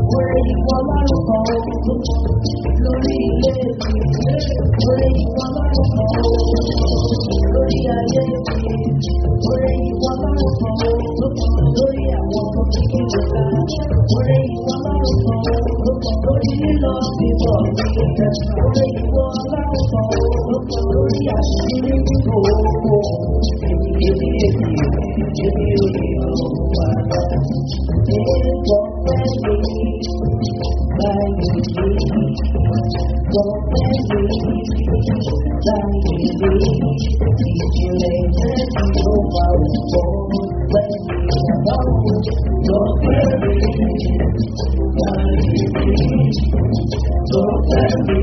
Orí ìwọ lọ́rùn kan lórí ilé mi. Orí ìwọ lọ́rùn kan lórí ayé mi. Orí ìwọ lọ́rùn kan lórí àwọn ọmọ kékeré ká. Orí ìwọ lọ́rùn kan lórí lílọ bíbọ̀ mi. Orí ìwọ lọ́rùn kan lórí àṣírí gbogbo. Èmi èmi èmi èmi ò ní ọ̀rọ̀ wá. Èèwọ̀ fẹ́ mi báyìí mi. Wọ́n fẹ́ mi báyìí mi. Ìjìnlẹ̀ ìfẹ́ tí ó wà pọ̀ lẹ́yìn ọ̀hún. Wọ́n fẹ́ mi báyìí mi. Wọ́n fẹ́ mi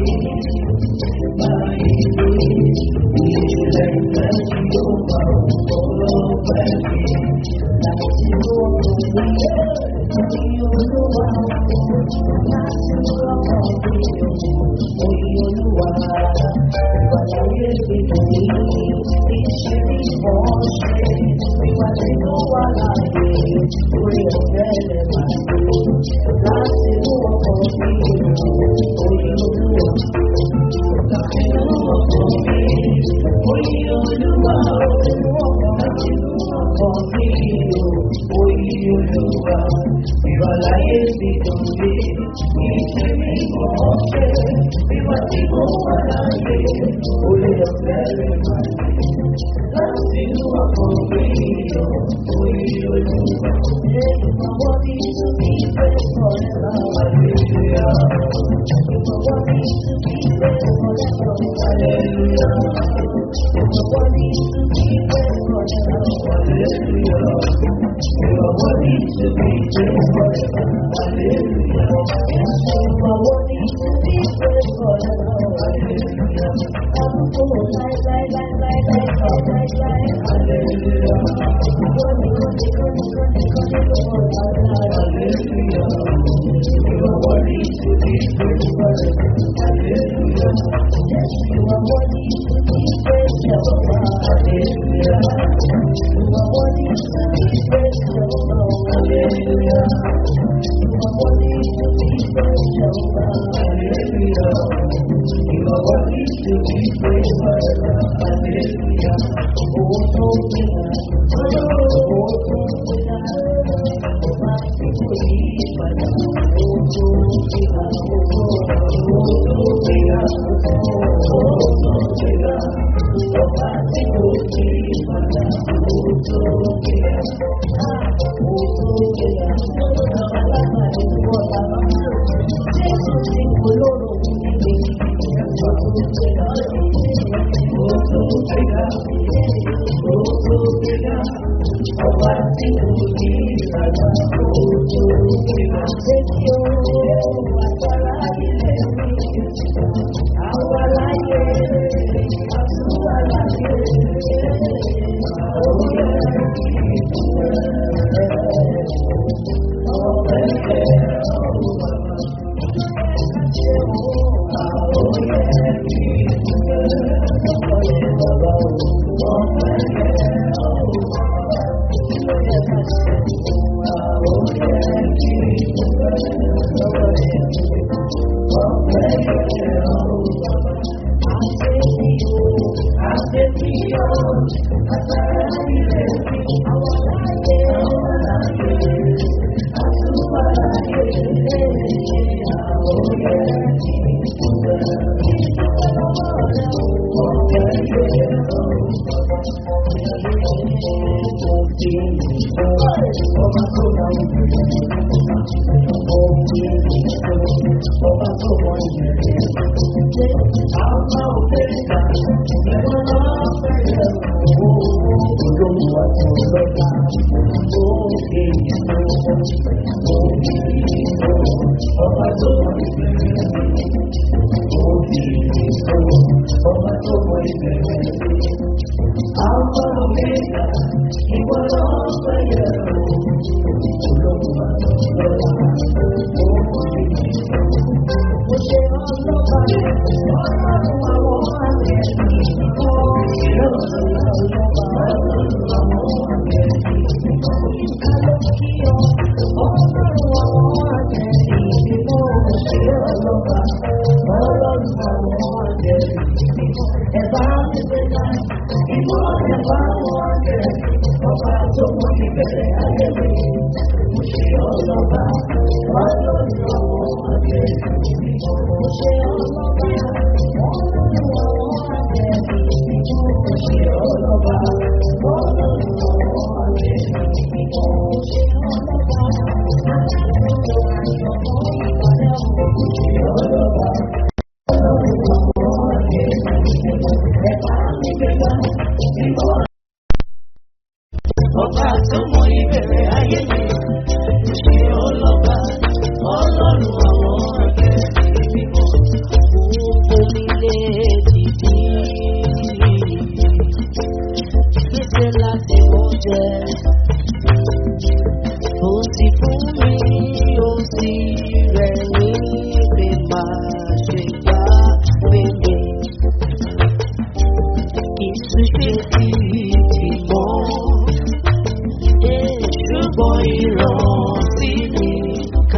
báyìí mi. Ìjìnlẹ̀ ìfẹ́ tí ó wà pọ̀ lẹ́yìn láti lóòrùn mi. Ní olúwa, láti lọ́kàn mi. Oyin olúwa, ìwàláyé mi lòdì. Iṣẹ́ mi kọ́ ṣe. Ìwà tí ó wà láàyè. Orí ọ̀fẹ́ lẹ̀ máa lò. Láti lọ́kàn mi. Oyin olúwa. Láti lọ́kàn mi. Oyin olúwa. Láti lọ́kàn mi. Oyin olúwa. Ìwàláyé mi lòdì. Iṣẹ́ mi kọ́ ṣe. Ìwà tí ó wà láàyè. Orí ọ̀fẹ́ lẹ̀ máa lò. Láti lọ́kàn mi. Oyin olúwa. Ìfọwọ́ mi tún bí ìfẹ́ sọ̀rọ̀ Hallelujah. Ìfọwọ́ mi tún bí ìfẹ́ sọ̀rọ̀ Hallelujah. Ìfọwọ́ mi tún bí ìfẹ́ sọ̀rọ̀ Hallelujah. Ìfọwọ́ mi tún bí ìfẹ́ sọ̀rọ̀ Hallelujah. Ìfọwọ́ mi tún bí ìfẹ́ sọ̀rọ̀ Hallelujah. Àbúkù láíláíláíláíláí láíláí Hallelujah. Ìfọwọ́ mi kọ́ni kọ́ni kọ́ni kọ́ni lọ́wọ́ Hallelujah. Ìfọwọ́ mi tún bí ìfẹ́ sọ̀rọ̀ Hallelujah. Ìfọwọ́ mi tún bí ìfẹ́ sọ̀rọ̀ Hallelujah. Ìfọwọ́ mi tún bí ìfẹ́ sọ̀rọ̀ Hallelujah. Ìfọwọ́ mi tún bí ìfẹ́ sọ̀rọ̀ Hallelujah. Ìfọwọ́ mi tún bí ìfẹ́ sọ̀rọ̀ Hallelujah. Owó tó ń gbìyà, owó tó ń gbìyà, ó máa ti kú yí padà. Owó tó ń gbìyà, owó tó ń gbìyà, owó tó ń gbìyà, ó máa ti kú yí padà. Owó tó ń gbìyà, owó tó ń gbìyà, alágbàdo wọ̀ lábá. Jésù ti kú lóró níbi owó tó ń gbìyà, owó tó ń gbìyà, owó tó ń gbìyà. Ọba tí kò ní ìrànlọ́ ojú ìgbà tẹ́tí ó agbára ilé mi. Àwa láyé, àtúwà láyé, òye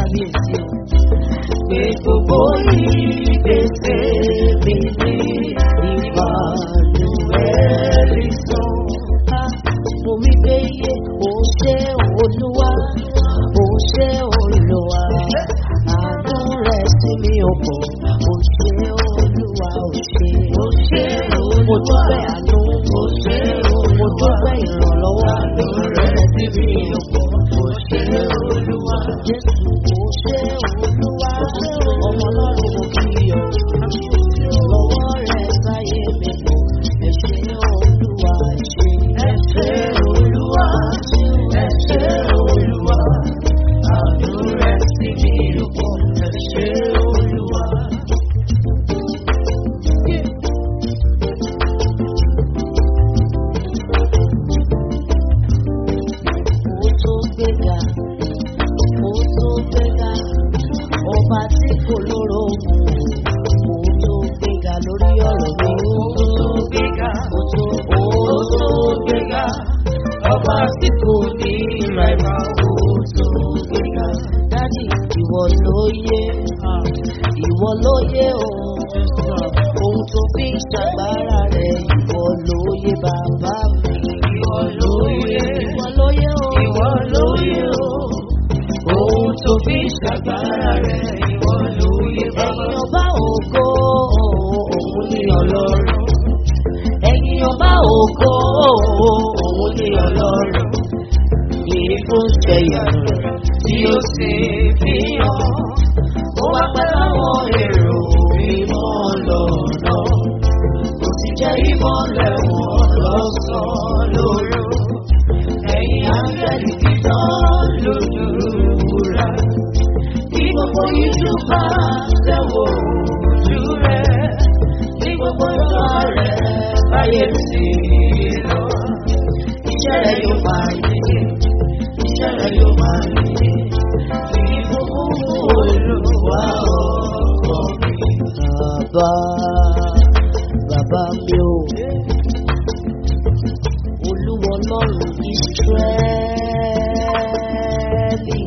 kábíyèsí o. Pé gbogbo ìgbésẹ̀ mi ní ìbànújẹ́ sọ. Mo wí pé yé o ṣé olúwa, o ṣé olúwa. Àánú rẹ̀ sí mi ò pọ̀, o ṣé olúwa, o ṣé. O ṣé olúwa. Mo dúpẹ́ àánú, o ṣé olúwa. Mo dúpẹ́ ìrànlọ́wọ́ àánú rẹ̀ sí mi ò pọ̀, o ṣé olúwa. Jésù, o ṣé olúwa. Ọmọ ọlọ́run mo kí ọ. Lọ́wọ́ rẹ̀ sáyé mi pọ̀, ẹ ṣé olúwa, ẹ ṣé. Ẹ ṣé olúwa, ẹ ṣé olúwa. Àánú rẹ̀ sí mi ò pọ̀, ẹ ṣé olúwa. Mo tó gbéga, mo tó gbéga, ọba tí kò lóró mu. Mo tó gbéga lórí ọ̀rọ̀ mi. Mo tó gbéga, mo tó mo tó gbéga, ọba tí kò ní ìrẹ̀mà. Mo tó gbéga. Dádì, ìwọ ló yé, ìwọ ló yé o. Ohun tó fi ń ṣàgbára rẹ̀, ìwọ ló yé bàbá mi. Ìwọ ló yé, ìwọ ló yé o. Ìwọ ló yé o. Ohun tó fi ń ṣàgbára rẹ̀, ìwọ ló yé bàbá. Ẹ̀yin ọba ògo, òun ni ọlọ́run. Ẹ̀yin ọba ògo, òun ni ọlọ́run. Ìfún ṣẹ̀yàrá tí ó sì fi hàn. Ó wá pẹ́ láwọn èrò mímọ́ lọ́nà. Kò sì jẹ́ ìmọ̀lẹ̀ wọn lọ́sàn-án lóru. Ẹ̀yin áńgẹ́lì dídán lójú wúrà. Ní gbogbo ìlú bá tẹ̀wọ̀ ojú rẹ̀. Ní gbogbo ìlú rẹ̀ báyé sí lọ. Iṣẹ́ rẹ̀ yóò máa yẹ. Iṣẹ́ rẹ̀ yóò máa yẹ. Ìbùkún olùwà ọkọ mi. Bàbá, bàbá mi ò. Olúwa ọlọ́run Ísírẹ́lì.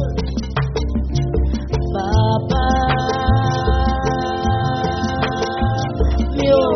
Bàbá mi ò.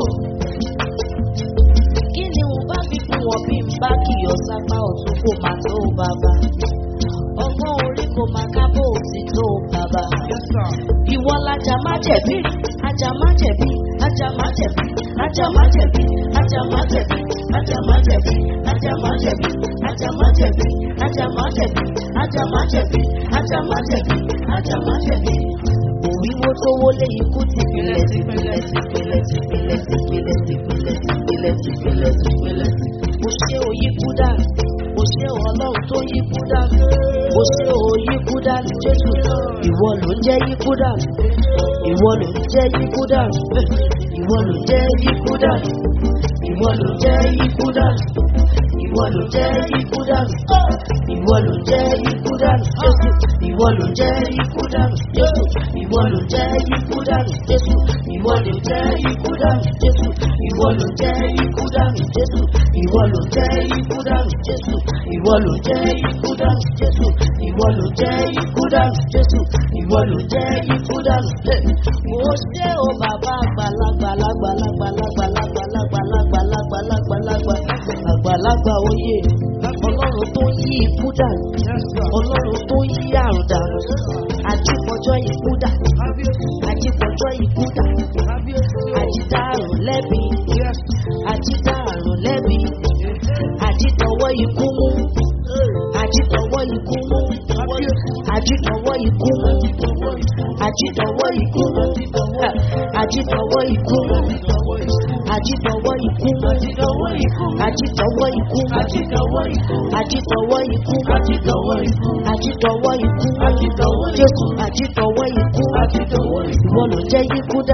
Kí ni mo bá fi fún wọn bí n bá kìyọ̀ sápá ọ̀tún kò máa tó bàbá? Ọgbọ́n orí kò máa kábò sí tó bàbá. Ìwọ lajà má jẹ̀bi, ajá má jẹ̀bi, ajá má jẹ̀bi, ajá má jẹ̀bi, ajá má jẹ̀bi, ajá má jẹ̀bi, ajá má jẹ̀bi, ajá má jẹ̀bi, ajá má jẹ̀bi, ajá má jẹ̀bi, ajá má jẹ̀bi, ajá má jẹ̀bi. Òwíwo tó wọlé ikú ti pilẹ̀ ti pilẹ̀ ti pilẹ̀ ti pilẹ̀ ti pilẹ̀ ti pilẹ̀ ti pilẹ̀ ti pilẹ̀ ti pilẹ̀. Mo ṣe òyìnbó dà, mo ṣe ọlọ́run tó yíkú dà, mo ṣe òyìnbó dà ní Jésù. Ìwọ ló ń jẹ́ yíkú dà, ìwọ ló ń jẹ́ yíkú dà, ìwọ ló ń jẹ́ yíkú dà, ìwọ ló ń jẹ́ yíkú dà, ìwọ ló ń jẹ́ yíkú dà, ìwọ ló ń jẹ́ yíkú dà, Jésù. Ìwọ ló ń jẹ́ yíkú dà, Jésù. Ìwọ ló ń jẹ́ yíkú dà, Jésù. Ìwọ ló ń jẹ́ yíkú dà, Jésù. Ìwọ ló ń jẹ́ yíkú dà, Jésù. Ìwọ ló ń jẹ́ yíkú dà, Jésù. Ìwọ ló ń jẹ́ yíkú dà, Jésù. Ìwọ ló ń jẹ́ yíkú dà, Jésù. Ìwọ ló ń jẹ́ yíkú dà. Mo ṣe o bàbá àgbàlagbà lágbàlagbà lágbàlagbà lágbàlagbà lágbàlagbà lágbà àgbàlagbà oyè ọlọ́run tó yí ikú dà ọlọ́run tó yí àrùn dà àjípọ̀jọ́ ikú dà àjípọ̀jọ́ ikú dà àjídá àrùn lẹ́bi àjídá àrùn lẹ́bi àjídọ̀wọ́ ikú mú àjídọ̀wọ́ ikú mú àjídọ̀wọ́ ikú mú àjídọ̀wọ́ ikú mú àjídọ̀wọ́ ikú mú àjídọ̀wọ́ ikú mú àjídọ̀wọ́ ikú mú àjídọ̀wọ́ ikú mú àjídọ̀wọ́ ikú mú àjídọ̀wọ́ ikú mú jésù àjídọ̀wọ́ ikú mú ìwọ ló jẹ́ ikú dá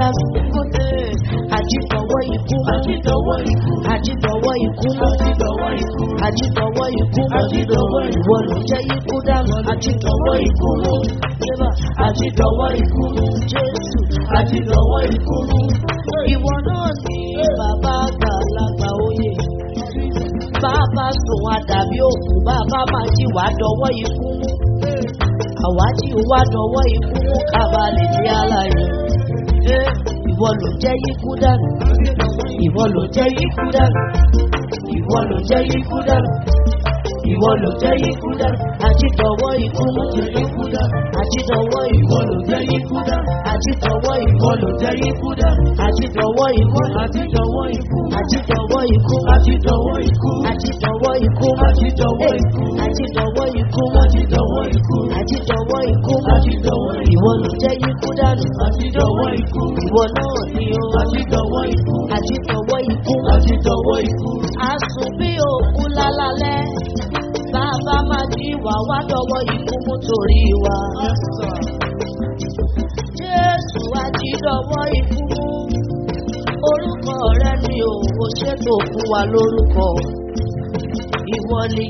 àjídọ̀wọ́ ikú mú àjídọ̀wọ́ ikú mú àjídọ̀wọ́ ikú mú ìwọ ló jẹ́ ikú dá àjídọ̀wọ́ ikú mú àjídọ̀wọ́ ikú mú jésù àjídọ̀wọ́ ikú mú ìwọ náà ní bàbá àgbàlagbà oyè bàbá sùn àdàbí òkú bàbá máa jí wàá dọwọ́ ikú mú àwa tí ó wá dọwọ́ ikú mú kábàlẹ̀ ní aláyọ̀. Ṣé ìwọ ló jẹ́ ikú dànù? Ìwọ ló jẹ́ ikú dànù. Ìwọ ló jẹ́ ikú dànù. Ìwọ ló jẹ́ ikú dànù. Àtidọ̀wọ́ ikú mú jẹ́ ikú dànù. Àtidọ̀wọ́ ìwọ ló jẹ́ ikú dànù. Àtidọ̀wọ́ ìwọ ló jẹ́ ikú dànù. Àtidọ̀wọ́ ikú. Àtidọ̀wọ́ ikú. Àtidọ̀wọ́ ikú. Àtidọ̀wọ́ ikú. Àtidọ̀wọ́ ikú. Àtidọ̀wọ́ ikú. Àtidọ̀wọ́ ikú. Àtidọ̀wọ́ ikú. Àtidọ̀wọ́ ikú. Àtidọ̀wọ́ ikú. Ìwọ ló jẹ́ ikú dànù. Àtidọ̀wọ́ ikú. Ìwọ náà ni o. Àtidọ̀wọ́ ikú. Àtidọ̀wọ́ ikú. Àtidọ̀wọ́ ikú. Àsùn bí òkú lálálẹ́. Bàbá máa jí wà wá dọ̀wọ́ ikú mú torí wa. Jésù àjídọ̀wọ́ ikú mú. Orúkọ rẹ ni òwò ṣètò fún wa lórúkọ. Ìwọ ni,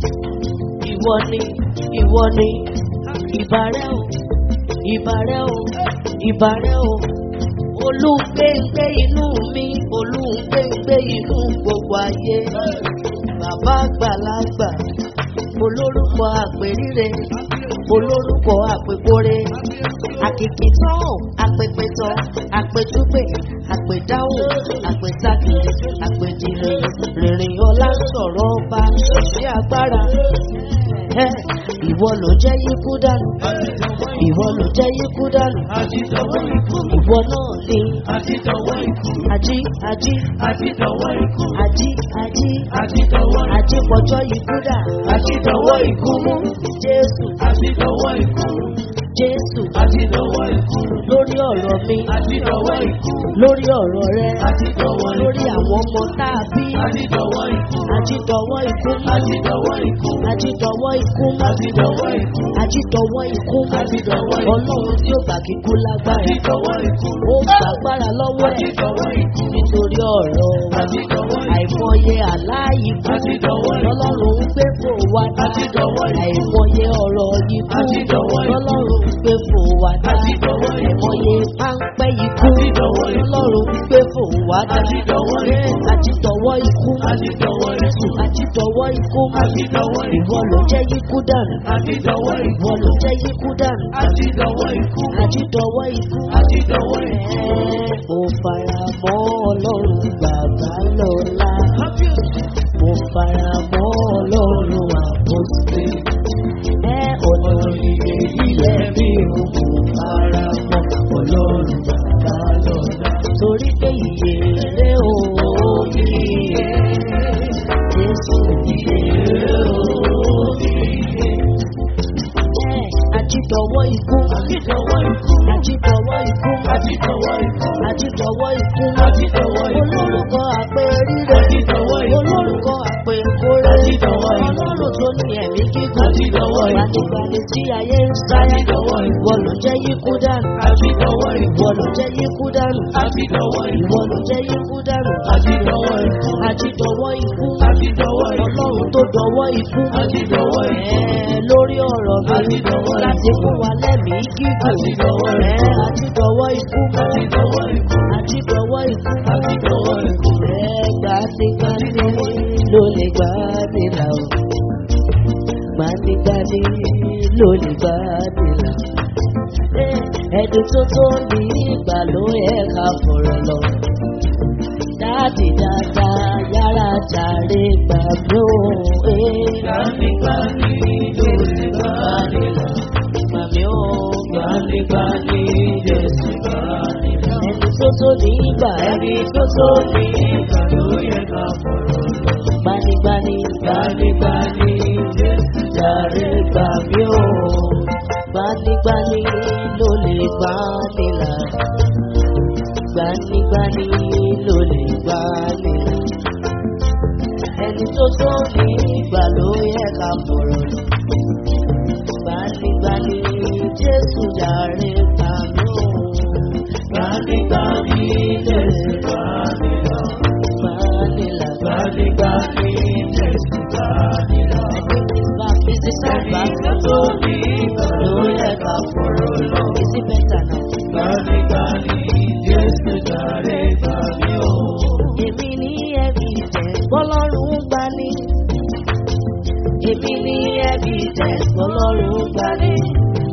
ìwọ ni, ìwọ ni, ìbàrẹ́ o, ìbàrẹ́ o, ìbàrẹ́ o. Olúgbéngbé inú mi, olúgbéngbé inú gbogbo ayé. Bàbá àgbàlagbà, olórúkọ àpèrire, olórúkọ àpèkórè. Àkìkìtàn, àpèpètàn, àpètúpè, àpèdáhùn, àpètàkìrì, àpèdìrè, rìnrìn ọlá sọ̀rọ̀ ọba ṣiṣẹ́ agbára. Ẹ, Ìwọ ló jẹ́ yíkú dànù. Ìwọ ló jẹ́ yíkú dànù. Àtidọ̀wọ́ ikú. Ìwọ náà ni Àtidọ̀wọ́ ikú. ají ají Àtidọ̀wọ́ ikú. ají ají Àtidọ̀wọ́ ikú. ají pọ̀jọ́ ikú dà. Àtidọ̀wọ́ ikú mú. Jésù Àtidọ̀wọ́ ikú. Jésù Àtidọ̀wọ́ ikú. lórí ọ̀rọ̀ mi Àtidọ̀wọ́ ikú. lórí ọ̀rọ̀ rẹ Àtidọ̀wọ́ ikú. lórí àwọn ọmọ tá a bí. Àtidọ̀wọ́ ikú. Àjídọ̀wọ́ ikú Àtidọ̀wọ́ ikú. àjídọ̀wọ́ ikú Àtidọ̀wọ́ ikú. àjídọ̀wọ́ ikú Àjídọ̀wọ́ ikú. ọlọ́run tí ó gbà kíkú lágbára Àtidọ̀wọ́ ikú. ó gbàgbára lọ́wọ́ ẹ̀ Àtidọ̀wọ́ ikú. nítorí ọ̀rọ̀ wa Àtidọ̀wọ́ ikú. àìmọye àláyìíkú Àtidọ̀wọ́ ikú. lọ́lọ́run ń gbé fò wá dá Àtidọ̀wọ́ ikú. àìmọye ọ̀rọ̀ yíkú Àtidọ̀wọ́ ikú. lọ́lọ́run ń gbé fò wá dá Àtidọ̀wọ́ ikú. àìmọye páńpẹ́ yíkú Àtidọ̀wọ́ ikú. lọ́lọ́run ń gbé fò wá dá Àtidọ̀wọ́ ikú. àtidọ̀wọ́ ikú Àtidọ̀wọ́ Jésù ikú. àtidọ̀wọ́ ikú Àtidọ̀wọ́ ikú. ìwọ ló jẹ́ yíkú dànù Àtidọ̀wọ́ ikú. ìwọ ló jẹ́ yíkú dànù Àtidọ̀wọ́ ikú. àtidọ̀wọ́ ikú. Àtidọ̀wọ́ ikú. Mo fara mọ́ ọlọ́run bàbá lọ́la. Mo fara mọ́ ọlọ́run àpọ́sí. Ẹ ọ̀nà ìyè ilẹ̀ mi ò mo fara mọ́ ọlọ́run bàbá lọ́la. Torí pé ìyè rẹ̀ ò iye. Jésù ìyè rẹ̀ ò iye. Ẹ àjídọ̀wọ́ ikú. Àtidọ̀wọ́ ikú. Àjídọ̀wọ́ ikú. Àtidọ̀wọ́ ikú. Àjídọ̀wọ́ ikú. Àjídọ̀wọ́ ikú. Olórúkọ àpè rírẹ̀. Àjídọ̀wọ́ ikú. Olórúkọ àpè kórè. Àjídọ̀wọ́ ikú. Ọlọ́run tó ní ẹ̀mí kíkún. Àjídọ̀wọ́ ikú. Gbanigbani tí ayé ń sáyà. Àjídọ̀wọ́ ikú. Ìwọ ló jẹ́ yíkú dànù. Àtidọ̀wọ́ ikú. Ìwọ ló jẹ́ yíkú dànù. Àtidọ̀wọ́ ikú. Ìwọ ló jẹ́ yíkú dànù. Àtidọ̀wọ́ ikú. Àjídọ̀wọ́ ikú. Àtidọ̀wọ́ ikú. Ọlọ́run tó dọwọ́ ikú. Àjídọ̀wọ́ ikú. Ẹ lórí ọ̀rọ̀ mi. Àjídọ̀wọ́ ikú. Láti fún wa lẹ́mìí gígùn. Àjídọ̀wọ́ ikú. Ẹ àjídọ̀wọ́ ikú. Àtidọ̀wọ́ ikú. Àjídọ̀wọ́ ikú. Àtidọ̀wọ́ ikú. Gbanigbani ló lè gbà ní là ó. Gbanigbani ló lè gbà ní là. Ẹni tó tó ní ìgbà ló yẹ ká fọ̀rọ̀ lọ. Dáàdì dáadáa yára jàre gbà mí ó. Gbanigbani ló lè gbà ní là. Gbà mí ó. Gbanigbani Jésù gbani là. Ẹni tó tó ní ìgbà Ẹni tó tó ní ìgbà ló yẹ ká fọ̀rọ̀ lọ. Gbanigbani Gbanigbani Jésù jàre gbà mí ó. Gbanigbani ló lè gbà mí là. Gbanigbani ló lè gbà mí là. Ẹni tó tó ní ìgbà ló yẹ ká fọ̀rọ̀ lọ. Gbanigbani Jésù jàre gbà mí ó. Gbanigbani Jésù gbani là. Gbani là. Gbanigbani Jésù gbani là. Bá fi sí sábà Ẹni tó tó ní ìgbà ló yẹ ká fọ̀rọ̀ lọ. Is it better now? Gbanigbani Jésù jàre gbà mí o. Èmi ní evidence bọ́lọ́run gbà ní. Èmi ní evidence bọ́lọ́run gbà ní.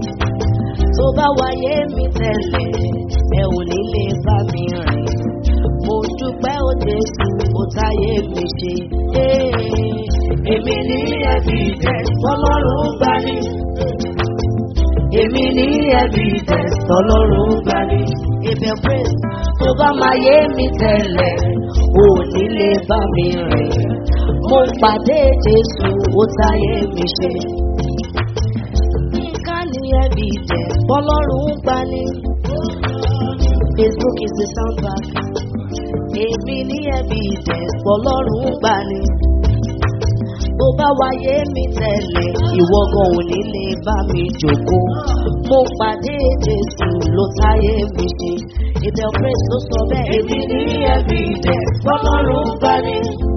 bá wáyé mi tẹ̀lé ẹ ò ní lè bá mi rìn mo dúpẹ́ ó jésù ó táyé mi ṣe. èmi ní evidence ọlọ́run gbà ní. èmi ní evidence ọlọ́run gbà ní. ìbẹ̀ praise tó bá máa yé mi tẹ̀lé ò ní lè bá mi rìn mo pàdé jésù ó táyé mi ṣe. nǹkan ní evidence ọlọ́run gbà ní. Facebook is the soundtrack. Èmi ní evidence pọlọ́run gbà ní. Bó bá wáyé mi tẹ̀lé, ìwọ gan ò ní lè bá mi jòkó. Mo pàdé Jésù ló táyé mi ṣe. Ìbẹ̀ praise ló sọ bẹ́ẹ̀. Èmi ní evidence pọlọ́run gbà ní.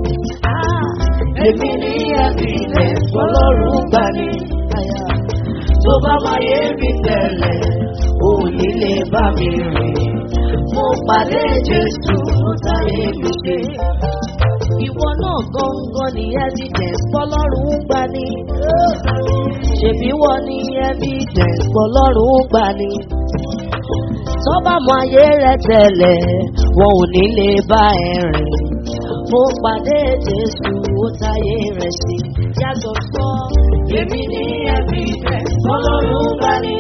Èmi ní evidence pọlọ́run gbà ní. Tó bá wáyé mi tẹ̀lé, ò ní lè bá mi rìn mo pàdé jésù ó táyé mi ṣe. ìwọ náà gangan ní evidence pọlọ́run gbà ní. ṣèbí wọ́n ní evidence pọlọ́run gbà ní. tọ́ba mọ ayé rẹ tẹ̀lẹ̀ wọn ò ní lè bá ẹ rìn. mo pàdé jésù ó táyé rẹ ṣe. yàtọ̀ sọ èmi ní evidence pọlọ́run gbà ní.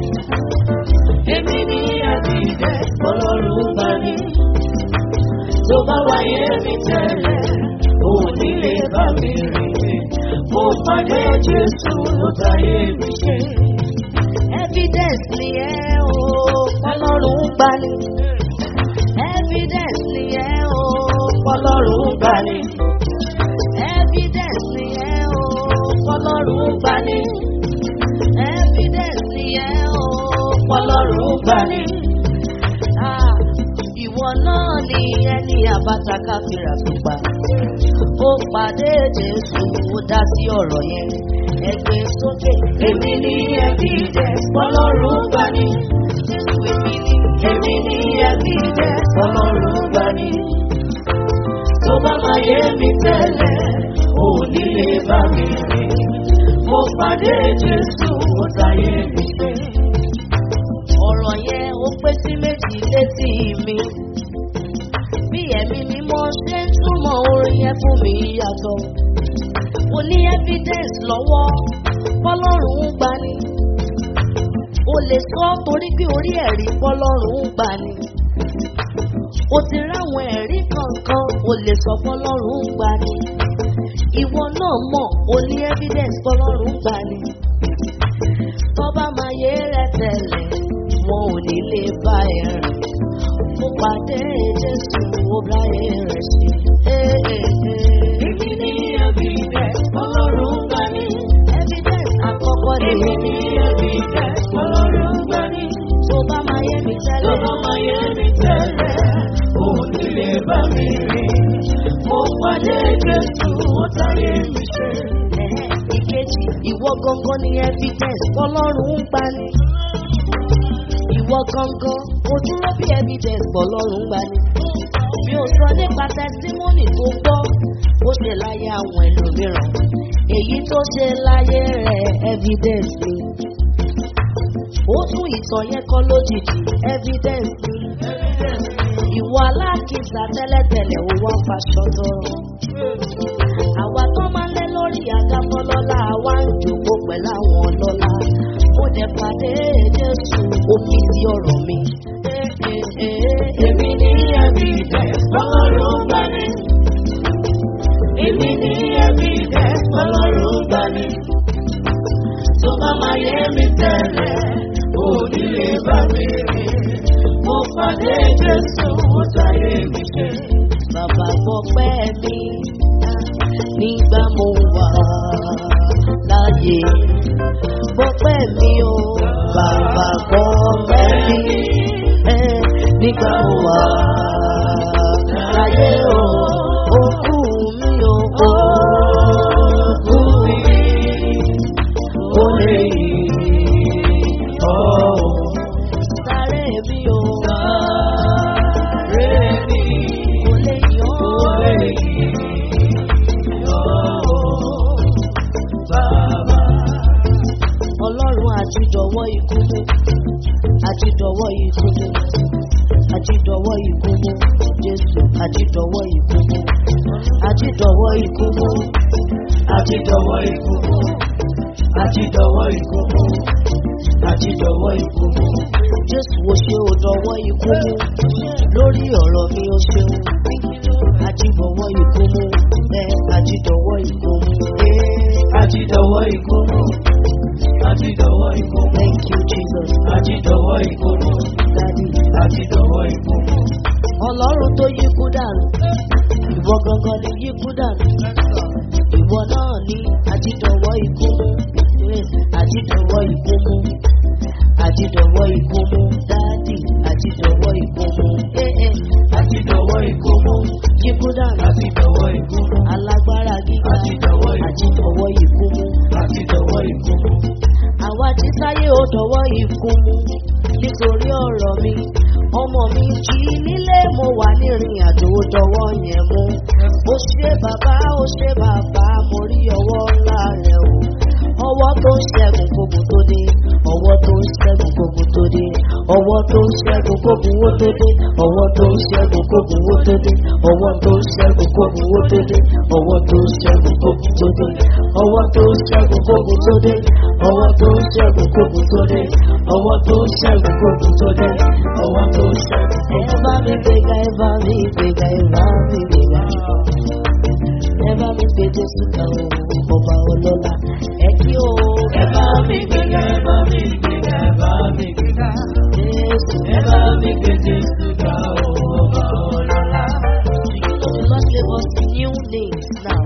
Èmi ní ẹ̀bìdẹ̀ ọlọ́run bá ní. Tó bá wáyé mi tẹ́lẹ̀, òun nílé bá mi rìn. Mo pàdé Jésù ló táyé mi ṣe. Evidence ni ẹ o, ọlọ́run gbà ní. Evidence ni ẹ o, ọlọ́run gbà ní. Evidence ni ẹ o, ọlọ́run gbà ní. Evidence ni ẹ o ọlọ́run gbà ní. Ìwọ náà ni ẹni àbáta káfíra tó pa. Ó pàdé Jésù ó dá sí ọ̀rọ̀ yẹn. Ẹgbẹ́ sókè. Èmi ní ẹbí jẹ́ ọlọ́run gbà ní. Jésù èmi ní. Èmi ní ẹbí jẹ́ ọlọ́run gbà ní. Tó bá máa yé mi tẹ́lẹ̀, ò ní lè bá mi rìn. Mo pàdé Jésù ó dáyé mi ṣe ọ̀rọ̀ yẹn ó pé sí méjì létí mi. Bí ẹ̀mí mímọ́ ṣe ń túmọ̀ orin yẹn fún mi yàtọ̀. Mo ní evidence lọ́wọ́ bọ́lọ́run ń gbani. O lè sọ torí pé orí ẹ̀rí bọ́lọ́run ń gbani. O ti ráwọn ẹ̀rí kankan o lè sọ bọ́lọ́run ń gbani. Ìwọ náà mọ̀ o ní evidence bọ́lọ́run ń gbani. Tọ́ba máa yé rẹ tẹ̀lé wọn ò ní lè bá ẹ rìn. Mo pàdé Jésù ó bá ẹ rẹ̀ sí. Èmi ní evidence ọlọ́run gbà ní. Evidence àkọ́kọ́ ni. Èmi ní evidence ọlọ́run gbà ní. Tó bá máa yé mi tẹ́lẹ̀. Tó bá máa yé mi tẹ́lẹ̀. Ò ní lè bá mi rìn. Mo pàdé Jésù ó táyé mi ṣe. Ìkejì ìwọ gangan ni evidence ọlọ́run gbà ní ìwọ gangan o dúró bí evidence pọ̀ lọ́rùn gbà ní. mi ò sọ nípa testimony tó gbọ́ ó ṣe láyé àwọn ẹlòmíràn èyí tó ṣe láyé rẹ̀ evidence ni. ó tún ìtàn yẹn kọ́ lójijì evidence ni. ìwọ alákìsà tẹ́lẹ̀tẹ́lẹ̀ ó wá faṣọ tọrọ. àwa tó máa ń lé lórí àga fọlọ́lá àwa ń jòkó pẹ̀lú àwọn ọlọ́lá mo dẹ̀ pàdé Jésù omi sí ọ̀rọ̀ mi. Èmi ní ẹbí dẹ̀ ọlọ́run gbà ní. Èmi ní ẹbí dẹ̀ ọlọ́run gbà ní. Tó bá máa yé mi tẹ́lẹ̀, ò ní lè bá mi rìn. Mo pàdé Jésù ó sáyé mi ṣe. Bàbá gbọ́ pẹ́ mi nígbà mo wà láyé gbọ́pẹ́ mi o bàbá gbọ́pẹ́ mi ẹ nígbà mo wà láyé o òkú mi o òkú mi ó lè yí ọ́ sáré mi o sáré mi ó lè yí ọ́ ó lè yí ọ́ bàbá ọlọ́run àti jọ̀wọ́ ikú mú àjídọ̀wọ́ ikú mú àjídọ̀wọ́ ikú mú jésù àjídọ̀wọ́ ikú mú àjídọ̀wọ́ ikú mú àjídọ̀wọ́ ikú mú àjídọ̀wọ́ ikú mú àjídọ̀wọ́ ikú mú jésù ó ṣe ó dọ̀wọ́ ikú mú lórí ọ̀rọ̀ mi ó ṣeun àjídọ̀wọ́ ikú mú ẹ àjídọ̀wọ́ ikú mú ẹ àjídọ̀wọ́ ikú mú àjídọ̀wọ́ ikú mú thank you jesus àjídọ̀wọ́ ikú mú daddy. àjídọ̀wọ́ ikú mú ọlọ́run tó yíkú dànù ìwọ gangan ni yíkú dànù ìwọ náà ní àjídọ̀wọ́ ikú mú Yes, àjídọ̀wọ́ ikú mú àjídọ̀wọ́ ikú mú dáàdì àjídọ̀wọ́ ikú mú Eh, eh, àjídọ̀wọ́ ikú mú yíkú dànù àjídọ̀wọ́ ikú mú alágbára gíga àjídọ̀wọ́ ikú mú àjídọ̀wọ́ ikú mú àjídọ̀wọ́ ikú mú àwa tí sáyé ó dọ̀wọ́ ikú mú nítorí ọ̀rọ̀ mi ọmọ mi jí nílé mo wà nírìn àjò ó dọ̀wọ́ yẹn mú ó ṣe bàbá ó ṣe bàbá mo rí ọwọ́ ńlá rẹ̀ o ọwọ́ tó ń ṣẹ́gun gbogbo tó dé ọwọ́ tó ń ṣẹ́gun gbogbo tó dé ọwọ́ tó ń ṣẹ́gun gbogbo owó tó dé ọwọ́ tó ń ṣẹ́gun gbogbo owó tó dé ọwọ́ tó ń ṣẹ́gun gbogbo owó tó dé ọwọ́ tó ń ṣẹ́gun gbogbo tó dé ọwọ́ tó ń ṣẹ́gun gbogbo tó dé ọwọ́ tó ń ṣẹ́gun gbogbo tó dé ọwọ́ tó ń ṣẹ́gun gbogbo tó dé ọwọ́ tó ń ṣẹ́gun. ẹ bá mi gbéga ẹ bá mi gbéga ẹ bá mi gbéga ẹ bá mi gbé jésù kan o ọba ọlọ́lá ẹ kí o ẹ bá mi gbéga ẹ bá mi gbéga ẹ bá mi gbéga jésù ẹ bá mi gbé Jésù ga o ọba ọlọ́lá. The Lord gave us new names now.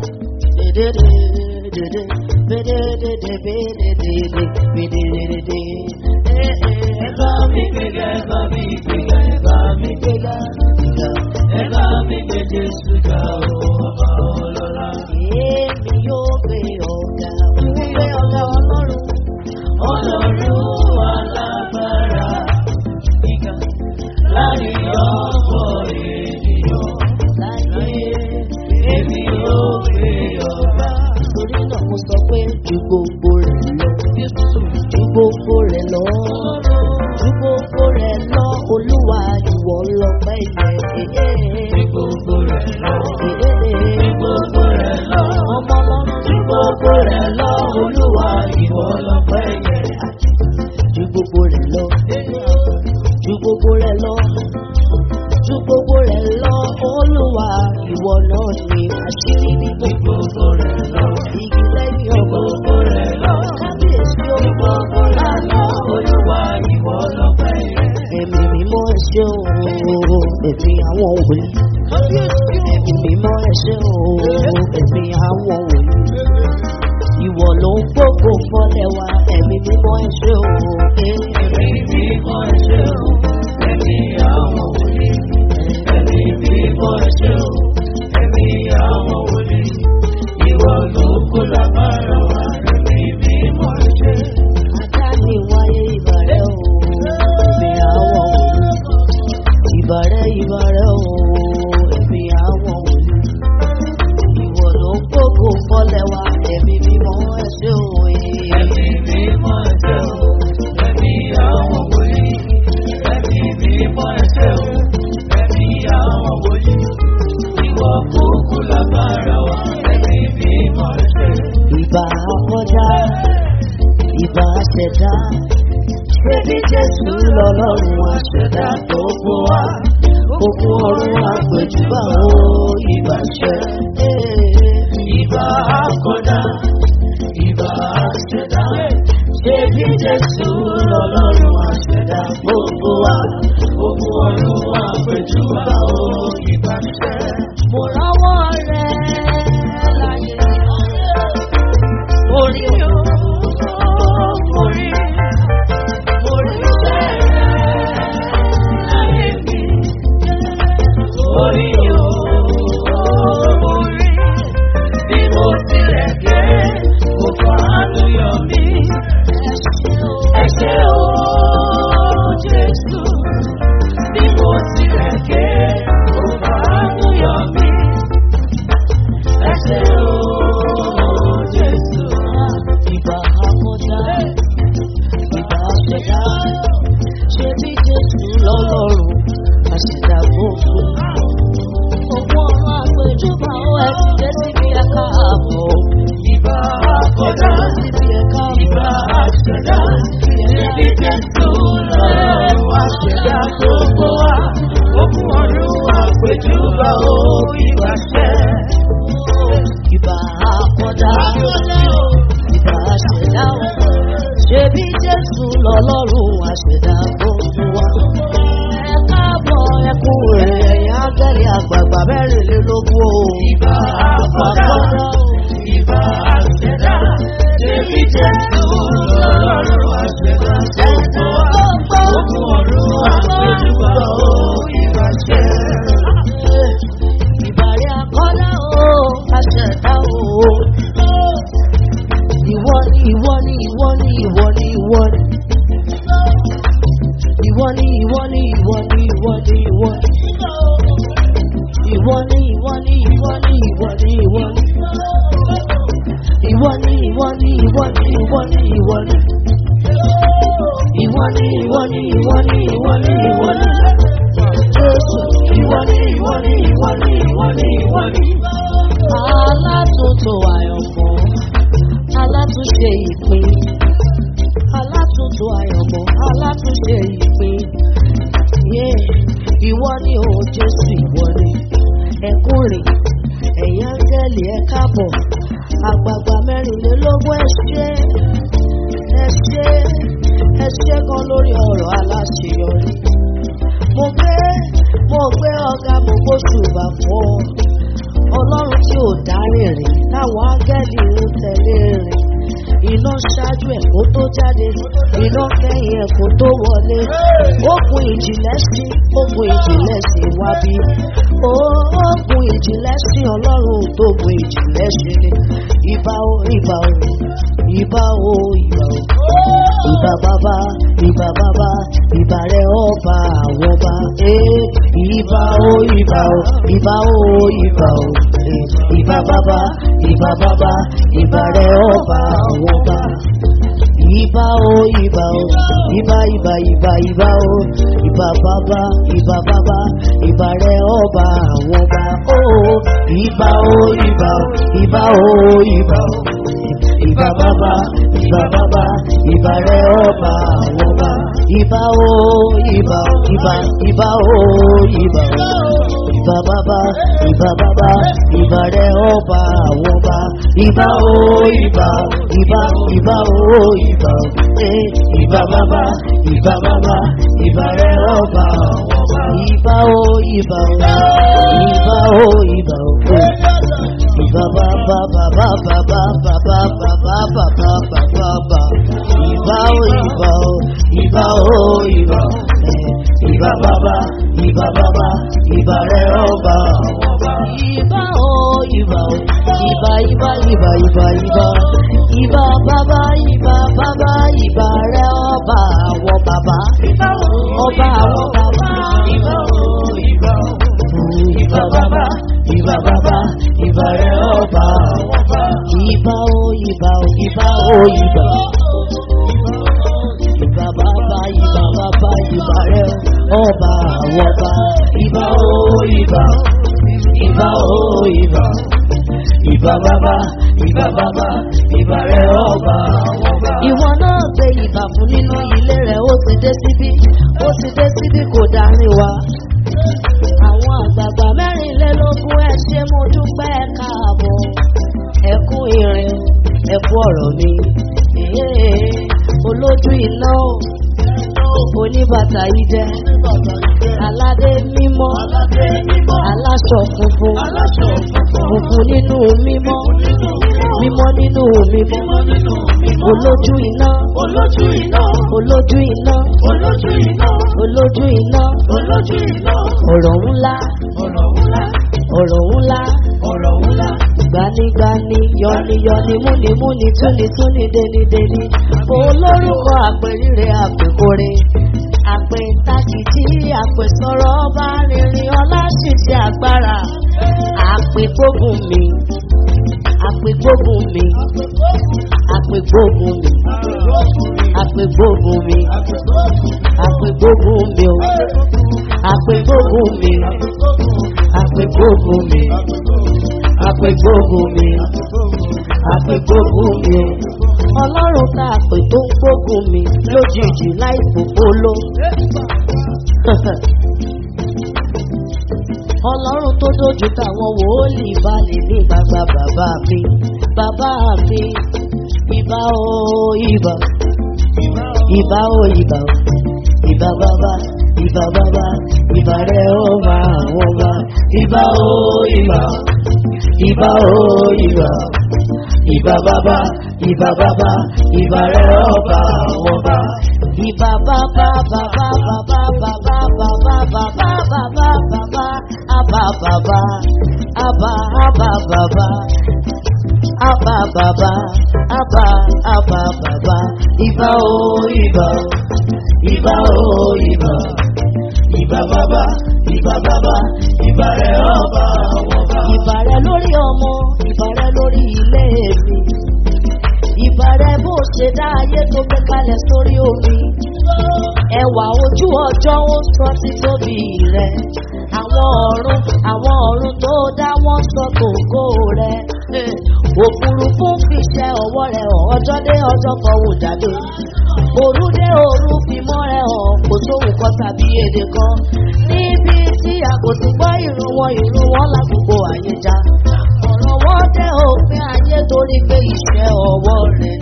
ẹ bá mi gbéga ẹ bá mi gbéga ẹ bá mi gbéga ẹ bá mi gbé Jésù ga o ọba ọlọ́lá. Èmi yóò gbé ọ̀gá, gbé ọ̀gá ọlọ́run. Ọlọ́run alágbára gíga láàrin ọ̀pọ̀ ènìyàn láyé èmi yóò gbé ọ̀gá. Torí náà mo sọ pé ju gbogbo rẹ̀ lọ. Ju gbogbo rẹ̀ lọ. Ju gbogbo rẹ̀ lọ. Olúwa ìwọ lọ́pẹ́ yẹ. Ní gbogbo rẹ̀ lọ, ní Èdè gbogbo rẹ̀ lọ, ọmọ ọlọ́run ní gbogbo rẹ̀ lọ, Olúwa ìwọ lọ́pẹ́ yẹ. ju gbogbo rẹ̀ lọ. Ju gbogbo rẹ̀ lọ. Ju gbogbo rẹ̀ lọ. Olúwa ìwọ náà ni àṣírí Ní bíbò. gbogbo rẹ̀ lọ, Igi lẹ́yìn ní ọgbà. gbogbo rẹ̀ lọ, Kábíyèsí ní orúkọ gbogbo rẹ̀ lọ, Olúwa ìwọ lọ́pẹ́ yẹ. Ẹ̀mí mímọ́ ẹ̀ṣẹ́ o, ẹ̀mí àwọn òwòlí. Ẹ̀mí mímọ́ ẹ̀ṣẹ́ o, ẹ̀mí àwọn òwòlí. Ìwọ ló ń gbógo fọ́lẹ̀ wa, ẹ̀mí mímọ́ ẹ̀ṣẹ́ o. Ẹ̀mí mímọ́ ẹ̀ṣẹ̀ o, ẹ̀mí àwọn wòlíì. Ẹ̀mí mímọ́ ẹ̀ṣẹ̀ o, ẹ̀mí àwọn wòlíì. Ìwọ ló kó lágbára wa, ẹ̀mí mímọ́ ẹ̀ṣẹ̀. Ajá mi wáyé ìbàrẹ̀ o, ẹ̀mí àwọn òwòlí. Ìbàrẹ̀ ìbàrẹ̀ o, ẹ̀mí àwọn òwòlí. Ìwọ ló ń gbógo fọ́lẹ̀ wa, ẹ̀mí mímọ́ ẹ̀ṣẹ́ o. Ẹ̀mí mímọ́ ẹ̀ṣẹ̀ o, ẹ̀mí àwọn wòlíì. Ẹ̀mí mímọ́ ẹ̀ṣẹ̀ o, ẹ̀mí àwọn wòlíì. Ìwọ kó kó lágbára wa, ẹ̀mí mímọ́ ẹ̀ṣẹ̀. ìbá kọjá ìbá ṣẹ̀dá ṣé bí jésù lọ́lọ́run àṣẹ̀dá tó kó wa òkun ọ̀run àpèjúbà ó ìbá ṣẹ. Ìbá akọ́dá, ìbá àṣẹdá, ṣé bí Jésù lọ́lọ́run àṣẹdá gbogbo wa, gbogbo ọ̀run àpèjúbà ó ìbá ṣẹ́. mo rọ́wọ́ rẹ̀ láyé Orí o, orí, orí ṣẹ́ láyé mi. Orí o, orí, bí mo tilẹ̀ dé, kò fọ́ àánú yọ mí. Ẹ ṣé o, Jésù, bí mo tilẹ̀ dé, àṣẹdá gbogbo. Owó ọ̀rọ̀ àpèjúbà ó ẹ̀ dé síbi ẹ̀ka àbọ̀. Ìbá àkọ́dá, Síbi ẹ̀ka ìbá àṣẹdá, níbi Jésù lọ́rọ̀ àṣẹdá gbogbo wa. Ogun ọ̀run àpèjúbà ó ìbàṣẹ. ìbà àkọ́dá. Ìbà àṣẹdá ó. Ṣebí Jésù lọ́lọ́run àṣẹdá gbogbo wa. Ẹ káàbọ̀ ẹkún rẹ̀ ẹ̀yìn ángẹ́lì àgbààgbà mẹ́rìnlélógún o. Ìbá àkọ́dá, ìbá àṣẹdá, níbi Jésù lọ́rọ̀ àṣẹdá gbogbo wa. Ogun ọ̀run àpèjúbà ó ìbàṣẹ. Ìbàrẹ̀ àkọ́dá o, àṣẹ̀dá o. Ìwọ ni ìwọ ni ìwọ ni ìwọ ni ìwọ ni. Ìwọ ni ìwọ ni ìwọ ni ìwọ ni ìwọ ni. Ìwọ ni ìwọ ni ìwọ ni ìwọ ni ìwọ ni. Ìwọ ni ìwọ ni ìwọ ni ìwọ ni ìwọ ni. Ìwọ ni ìwọ ni ìwọ ni ìwọ ni ìwọ ni. Jésù ìwọ ni ìwọ ni ìwọ ni ìwọ ni ìwọ ni. Alátúntò àyànmọ́, alátúnṣe ìpín. Alátúntò àyànmọ́, alátúnṣe ìpín. Yeah. Ìwọ ni o Jésù ìwọ ni. Ẹkún rè, ẹ̀yin áńgẹ́lì ẹ káàbọ̀. Àgbààgbà mẹ́rìnlélógún ẹ ṣé. Ẹ ṣé, ẹ ṣé gan lórí ọ̀rọ̀ aláṣeyọrí mo gbé mo gbé ọ̀gá mo gbóṣùbà fún ọ ọlọ́run tí ò dárí rìn táwọn áńgẹ́lì ń tẹ̀lé rìn iná ṣáájú ẹ̀ kó tó jáde iná kẹ́yìn ẹ̀ kó tó wọlé ogun ìjìnlẹ̀ sí ogun ìjìnlẹ̀ sí wá bí ó ogun ìjìnlẹ̀ sí ọlọ́run tó ogun ìjìnlẹ̀ ṣe ni ìbà o ìbà o ìbà o ìbà o ìbà bàbá ìbà bàbá ìbà rẹ ọba àwọn ọba ee ìbà o ìbà o ìbà o ìbà o ee ìbà bàbá ìbà bàbá ìbà rẹ ọba àwọn ọba ìbà o ìbà o ìbà ìbà ìbà ìbà o ìbà bàbá ìbà bàbá ìbà rẹ ọba àwọn ọba o ìbà o ìbà o ìbà o ìbà o ìbà bàbá ìbà bàbá ìbà rẹ ọba àwọn ọba ìbà o ìbà o ìbà ìbà o ìbà o ìbà bàbá ìbà bàbá ìbà rẹ ọba àwọn ọba ìbà o ìbà ìbà ìbà o ìbà o eh, ìbà bàbá ìbà bàbá ìbà rẹ ọba àwọn ọba ìbà o ìbà o ìbà o ìbà o. eh. Ìbà bàbá bàbá bàbá bàbá bàbá bàbá bàbá bà. Ìbà o ìbà o ìbà o ìbà o. Eh, Ìbà bàbá ìbà bàbá ìbà rẹ̀ ọba àwọn ọba. Ìbà o ìbà o ìbà ìbà ìbà ìbà ìbà. Ìbà bàbá ìbà bàbá ìbà rẹ̀ ọba àwọn bàbá. Ọba àwọn bàbá. Ìbà o ìbà o ìbà bàbá ìbà bàbá ìbà rẹ̀ ọba àwọn ọba. Ìbà o ìbà o ìbà o ìbà. Ìbà bàbá ìbà bàbá ìbà rẹ̀ ọba àwọn ọba. Ìbà o ìbà o ìbà o ìbà. Ìbà bàbá ìbà bàbá ìbà rẹ̀ ọba àwọn ọba. Ìwọ náà gbé ìbà fún nínú ilé rẹ̀ ó ti dé síbí ó ti dé síbí kò dárin wa àwọn àgbààgbà mẹ́rìnlélógún ẹ ṣé mo dúpẹ́ ẹ káàbọ̀ ẹ kú irin ẹ kú ọ̀rọ̀ mi Èé, olójú iná oníbàtà idẹ aládé mímọ́ aláṣọ funfun funfun nínú mímọ́ mímọ́ nínú mímọ́ olójú iná Olójú iná, olójú iná olójú iná, olójú iná olójú iná, ọ̀rọ̀ ńlá ọ̀rọ̀ ńlá, ọ̀rọ̀ ńlá ọ̀rọ̀ ńlá, gbanigbani yọniyọni múnimúni túnitúni denideni olórúkọ àpèrire àpèkore àpètàkìtì àpèsọ̀rọ̀ ọba rìnrìn ọlá ṣìṣe agbára àpègbógun mi àpègbógun mi àpègbógun mi àpègbógun mi àpègbógun mi o àpègbógun mi àpègbógun mi àpègbógun mi àpègbógun mi ọlọ́run tá a pè tó ń gbógun mi lójijì láì fòfóló. ọlọ́run tó dojú táwọn wòólì balẹ̀ ní gbàgbà bàbá mi bàbá mi ìbà o ìbà ìbà o ìbà o ìbà bàbá ìbà bàbá ìbà rẹ̀ ó máa wọ́n bá ìbà o ìbà ìbà o ìbà ìbà bàbá ìbà bàbá ìbà rẹ̀ ó bá wọ́n bá. Ìbà bàbá bàbá bàbá bàbá bàbá bàbá bàbá bàbá àbá bàbá àbá àbá bàbá àbá bàbá àbá àbá bàbá ìbà o ìbà ìbà o ìbà ìbà bàbá ìbà bàbá ìbà rẹ̀ ọba àwọn bá. Ìbà rẹ̀ lórí ọmọ ìbà rẹ̀ lórí ilé mi ìbà rẹ̀ bó ṣe dá ayé tó gbé kalẹ̀ sórí omi ẹwà ojú ọjọ́ ó sọ títóbi rẹ̀ àwọn ọ̀run àwọn ọ̀run tó dá wọ́n sọ gbòǹgbò rẹ̀ òfurufú fi ṣe ọwọ́ rẹ̀ hàn ọjọ́ dé ọjọ́ kan wò jáde òru dé òru fi mọ́ rẹ̀ hàn kò sóhun kan tàbí èdè kan níbi tí a kò ti gbọ́ ìrun wọn ìrun wọn lágbègbè àyè já ọ̀rọ̀ wọn dé òfin ayé torí pé iṣẹ́ ọwọ́ rẹ̀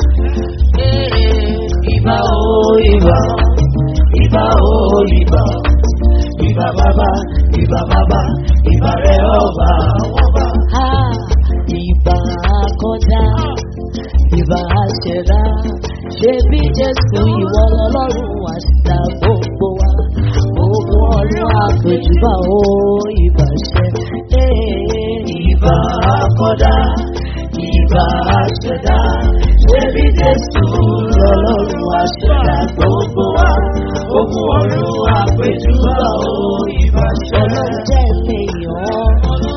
ìbà o ìbà ìbà o ìbà ìbà bàbá ìbà bàbá ìbà rẹ̀ ọba àwọn bá. ìbà akọ́dá ìbà àṣẹdá ṣé bí jésù ìwọ lọlọ́run àṣìta gbogbo wa gbogbo ọ̀run àpèjúbà ó ìbà ṣẹ. ìbà akọ́dá ìbà àṣẹdá ṣé bí jésù lọlọ́run àṣìta gbogbo wa gbogbo ọ̀run àpèjúbà ó ìbà ṣẹ. ọlọ́run jẹ́ ilé yàn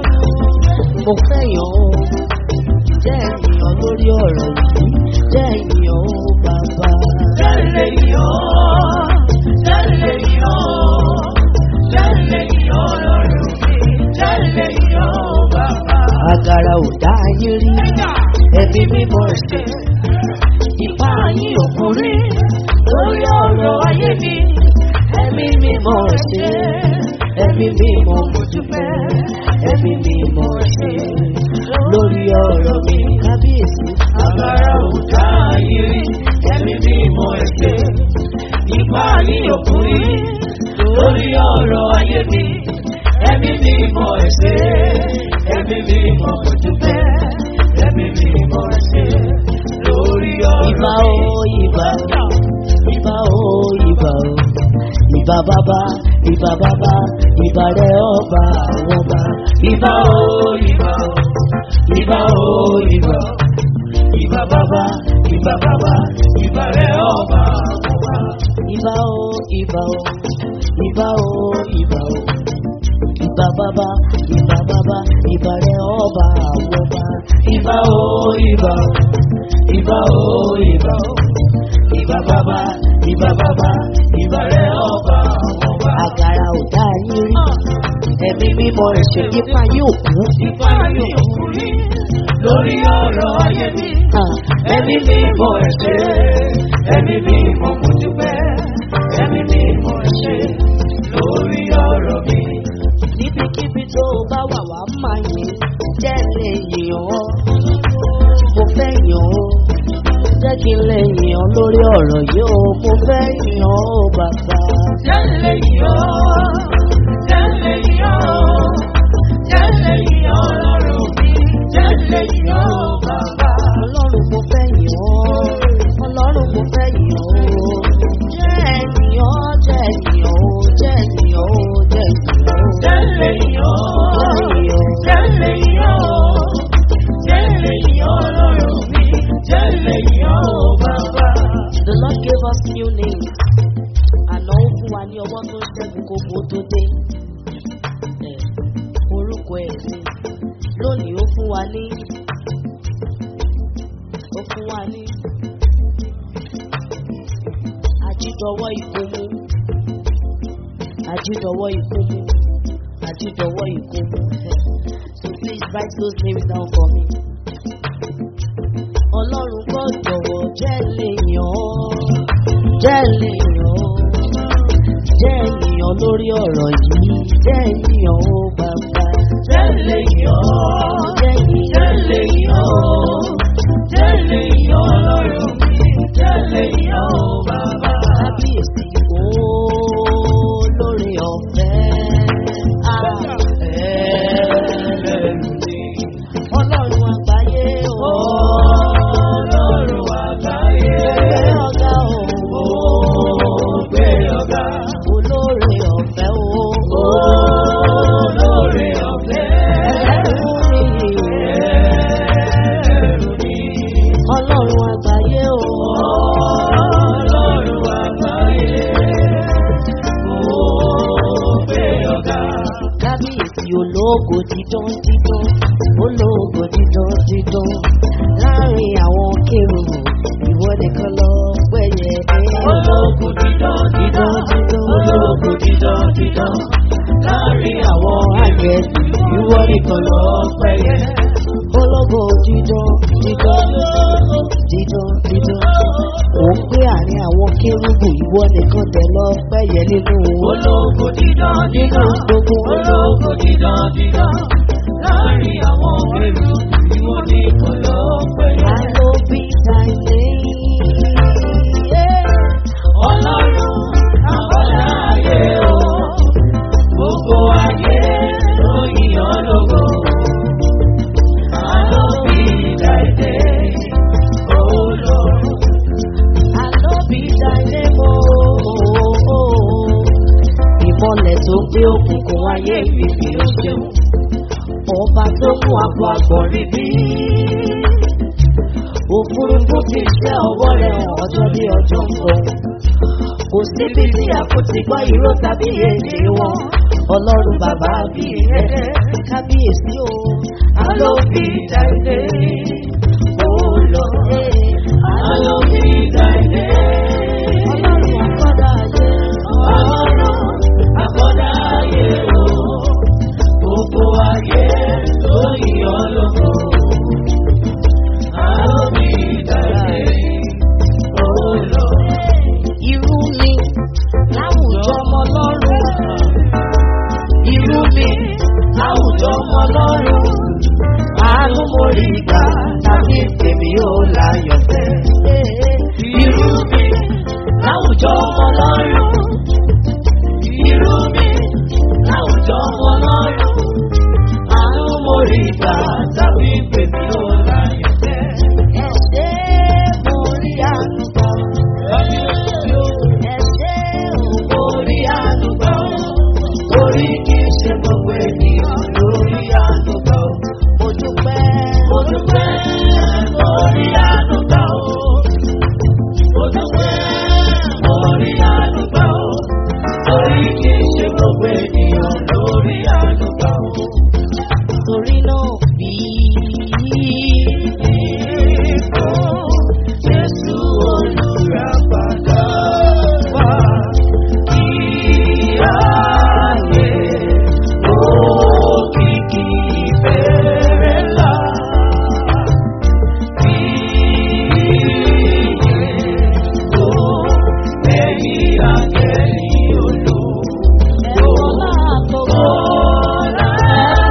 mo fẹ́ yàn ó jẹ́ ènìyàn lórí ọ̀rọ̀ yìí jẹ́ ènìyàn ó bàbá. Jẹ́lẹ̀ yọ̀, jẹ́lẹ̀ yọ̀, jẹ́lẹ̀ yọ̀ lọ́rùn mi, jẹ́lẹ̀ yọ̀ bàbá. Àgàrà ò dá ayé rí, ẹbí mímọ́ ṣe. Ìpá yín òkúrí lórí ọ̀rọ̀ ayé mi. Ẹbí mímọ́ ṣe, ẹbí mímọ́ mo dúpẹ́. Ẹbí mímọ́ ṣe lórí ọ̀rọ̀ mi. Kábíyèsí. Àgbàrá ò dá ayé rí, ẹ̀mí mímọ́ ẹ̀ṣẹ̀. Ìpá yín òkúrí lórí ọ̀rọ̀ ayé mi. Ẹ̀mí mímọ́ ẹ̀ṣẹ̀, ẹ̀mí mímọ́ dúpẹ́. Ẹ̀mí mímọ́ ẹ̀ṣẹ̀ lórí ọ̀rọ̀ Ìbà mi. o ìbà o, ìbà o ìbà o, ìbà bàbá, ìbà bàbá, ìbà rẹ̀ ọba àwọn ọba. Ìbà o, ìbà o, ìbà o, ìbà o. Ìbà bàbá, ìbà bàbá, ìbà rẹ̀ ọba àwọn ọba. Ìbà o ìbà o, ìbà o ìbà o, ìbà bàbá, ìbà bàbá, ìbà rẹ̀ ọba àwọn ọba. Ìbà o, ìbà o, ìbà o, ìbà o. Ìbà bàbá, ìbà bàbá, ìbà rẹ̀ ọba àwọn ọba. Àgàrà ò dá yín rí, ẹ̀mí mímọ́ ẹ̀ṣẹ̀ yípa yóò kú. Ìfá yóò kú rí lórí ọ̀rọ̀ ayé mi. Ẹ̀mí mímọ́ ẹ̀ṣẹ̀, ẹ̀mí mímọ́ mo dúpẹ́. Ẹ̀mí mímọ́ ẹ̀ṣẹ̀ lórí ọ̀rọ̀ mi. Níbikíbi tó o bá wà wá máa yìn, jẹ́ lè yìn ọ́. Mo fẹ́ yìn ọ́. Jẹ́ kí n lè yìn ọ́ lórí ọ̀rọ̀ yìí o. Mo fẹ́ yìn ọ́ o bàbá. Jẹ́lẹ̀ yọ̀, jẹ́lẹ̀ yọ̀, jẹ́lẹ̀ yọ̀ lọ́rùn mi. Jẹ́lẹ̀ yọ̀ bàbá. Ọlọ́run mo fẹ́ yìn ọ́. Ọlọ́run mo fẹ́ yìn ọ́. Jẹ́ ẹ̀yìn ọ́, jẹ́ ẹ̀yìn ọ́, jẹ́ ẹ̀yìn ọ́, jẹ́ ẹ̀yìn ọ́. Jẹ́lẹ̀ yọ̀, jẹ́lẹ̀ yọ̀, jẹ́lẹ̀ yọ̀ lọ́rùn mi. Jẹ́lẹ̀ yọ̀ bàbá. The Lord gave us new names. Àná ó fún wa ní ọwọ́ tó ń ṣẹ́gun kókó tó dé. Ẹ̀, Orúkọ ẹ̀ ni. Lónìí ó fún wa ní. Ó fún wa ní. Àjídọwọ́ ìkómú. Ajídọ̀wọ́ ikú mú. Ajídọ̀wọ́ ikú mú. So please write those names down for me. Ọlọ́run kọ́ jọ̀wọ́ jẹ́ lè yàn ọ́. Jẹ́ lè yàn ọ́. Jẹ́ ènìyàn lórí ọ̀rọ̀ yìí. Jẹ́ ènìyàn ó bàbá. Jẹ́ lè yọ̀ ọ́. Jẹ́ ènìyàn. Jẹ́ lè yọ̀ ọ́. Jẹ́ lè yọ̀ ọlọ́run mi. Jẹ́ lè yọ̀ ọ́ bàbá. Kábíyèsí ó lórí ọ̀fẹ́. Ah, Ẹlẹ́rù ni. Ọlọ́run àgbáyé ó. Ọlọ́run àgbáyé. Ẹgbẹ́ ọ̀gá ó. Ó gbé ọ̀gá. Olóore ọ̀fẹ́ ó. Olóore ọ̀fẹ́. Ẹlẹ́rù ni. Ẹlẹ́rù ni. Ọlọ́run àgbáyé ó. Ọlọ́run àgbáyé. Ó gbé ọ̀gá. Kábíyèsí ológo dídán dídán. Ológo dídán dídán. Láàárín àwọn kéròrò, ìwọ nìkan lọ pẹ́yẹ. Ológun dídán dídán dídán. Ológun dídán dídán. Láàárín àwọn àgẹ̀dì, ìwọ nìkan lọ pẹ́yẹ. Ológo dídán dídán dídán dídán. Ò ń gbé àárín àwọn kérúbù, ìwọ nìkan dẹ̀ lọ pẹ́yẹ nínú wọn. Ológun dídán dídán. Gbogbo Ológun dídán dídán. Láàárín àwọn èrò, ìwọ nìkan lọ pẹ́yẹ. I will be thy name. Ọlọ́run àbọ̀dá ayé o, gbogbo ayé ló yíyan lógo. Àlọ́ bí ìdáìdé, olóòrùn. I will be thy name. Oh, ìmọ̀lẹ̀ tó gbé òkùnkùn ayé mi fi ó ṣeun. Ọba tó mú àpò àgbọ̀nrín bí. Òfurufú ti ṣẹ́ ọwọ́ rẹ̀ hàn ọjọ́ bí ọjọ́ ń bọ̀. Kò síbi tí a kò ti gbọ́ ìró tàbí èdè wọn. Ọlọ́run bàbá bí rẹ̀ kábíyèsí o. Àlọ́ bí ìdáìdé, olóòrùn. Àlọ́ bí ìdáìdé, Ọlọ́run àkọ́dá ayé. ọlọ́run àbọ̀dá ayé o, gbogbo ayé ló yíyan lógo. Àlọ́ bí ìdáìdé, olóòrùn. Irú mi láwùjọ ọmọ lọ́rùn. Irú mi láwùjọ ọmọ lọ́rùn. Àánú mo rí gbà tàbí tèmi ò láyọ̀ fẹ́. Irú mi láwùjọ ọmọ lọ́rùn. Irú mi láwùjọ ọmọ lọ́rùn. Àánú mo rí gbà tàbí tèmi ò láyọ̀ fẹ́. Ẹ ṣé mo rí àánú gbà. Ẹ ṣé o. Mo rí àánú gbà ó. Torí kì í ṣe gbogbo ènìyàn lórí àánú gbà ó. Mo dúpẹ́. Mo dúpẹ́ lórí àánú gbà ó. Mo dúpẹ́ lórí àánú gbà ó. Torí kì í ṣe gbogbo ènìyàn lórí àánú gbà ó. Torí náà bí Ìfò Jésù olùràpadà wá. Ìyáyé òkìkí ìbẹ̀rẹ̀ ńlá. ẹ̀rọ náà tó gbọ́.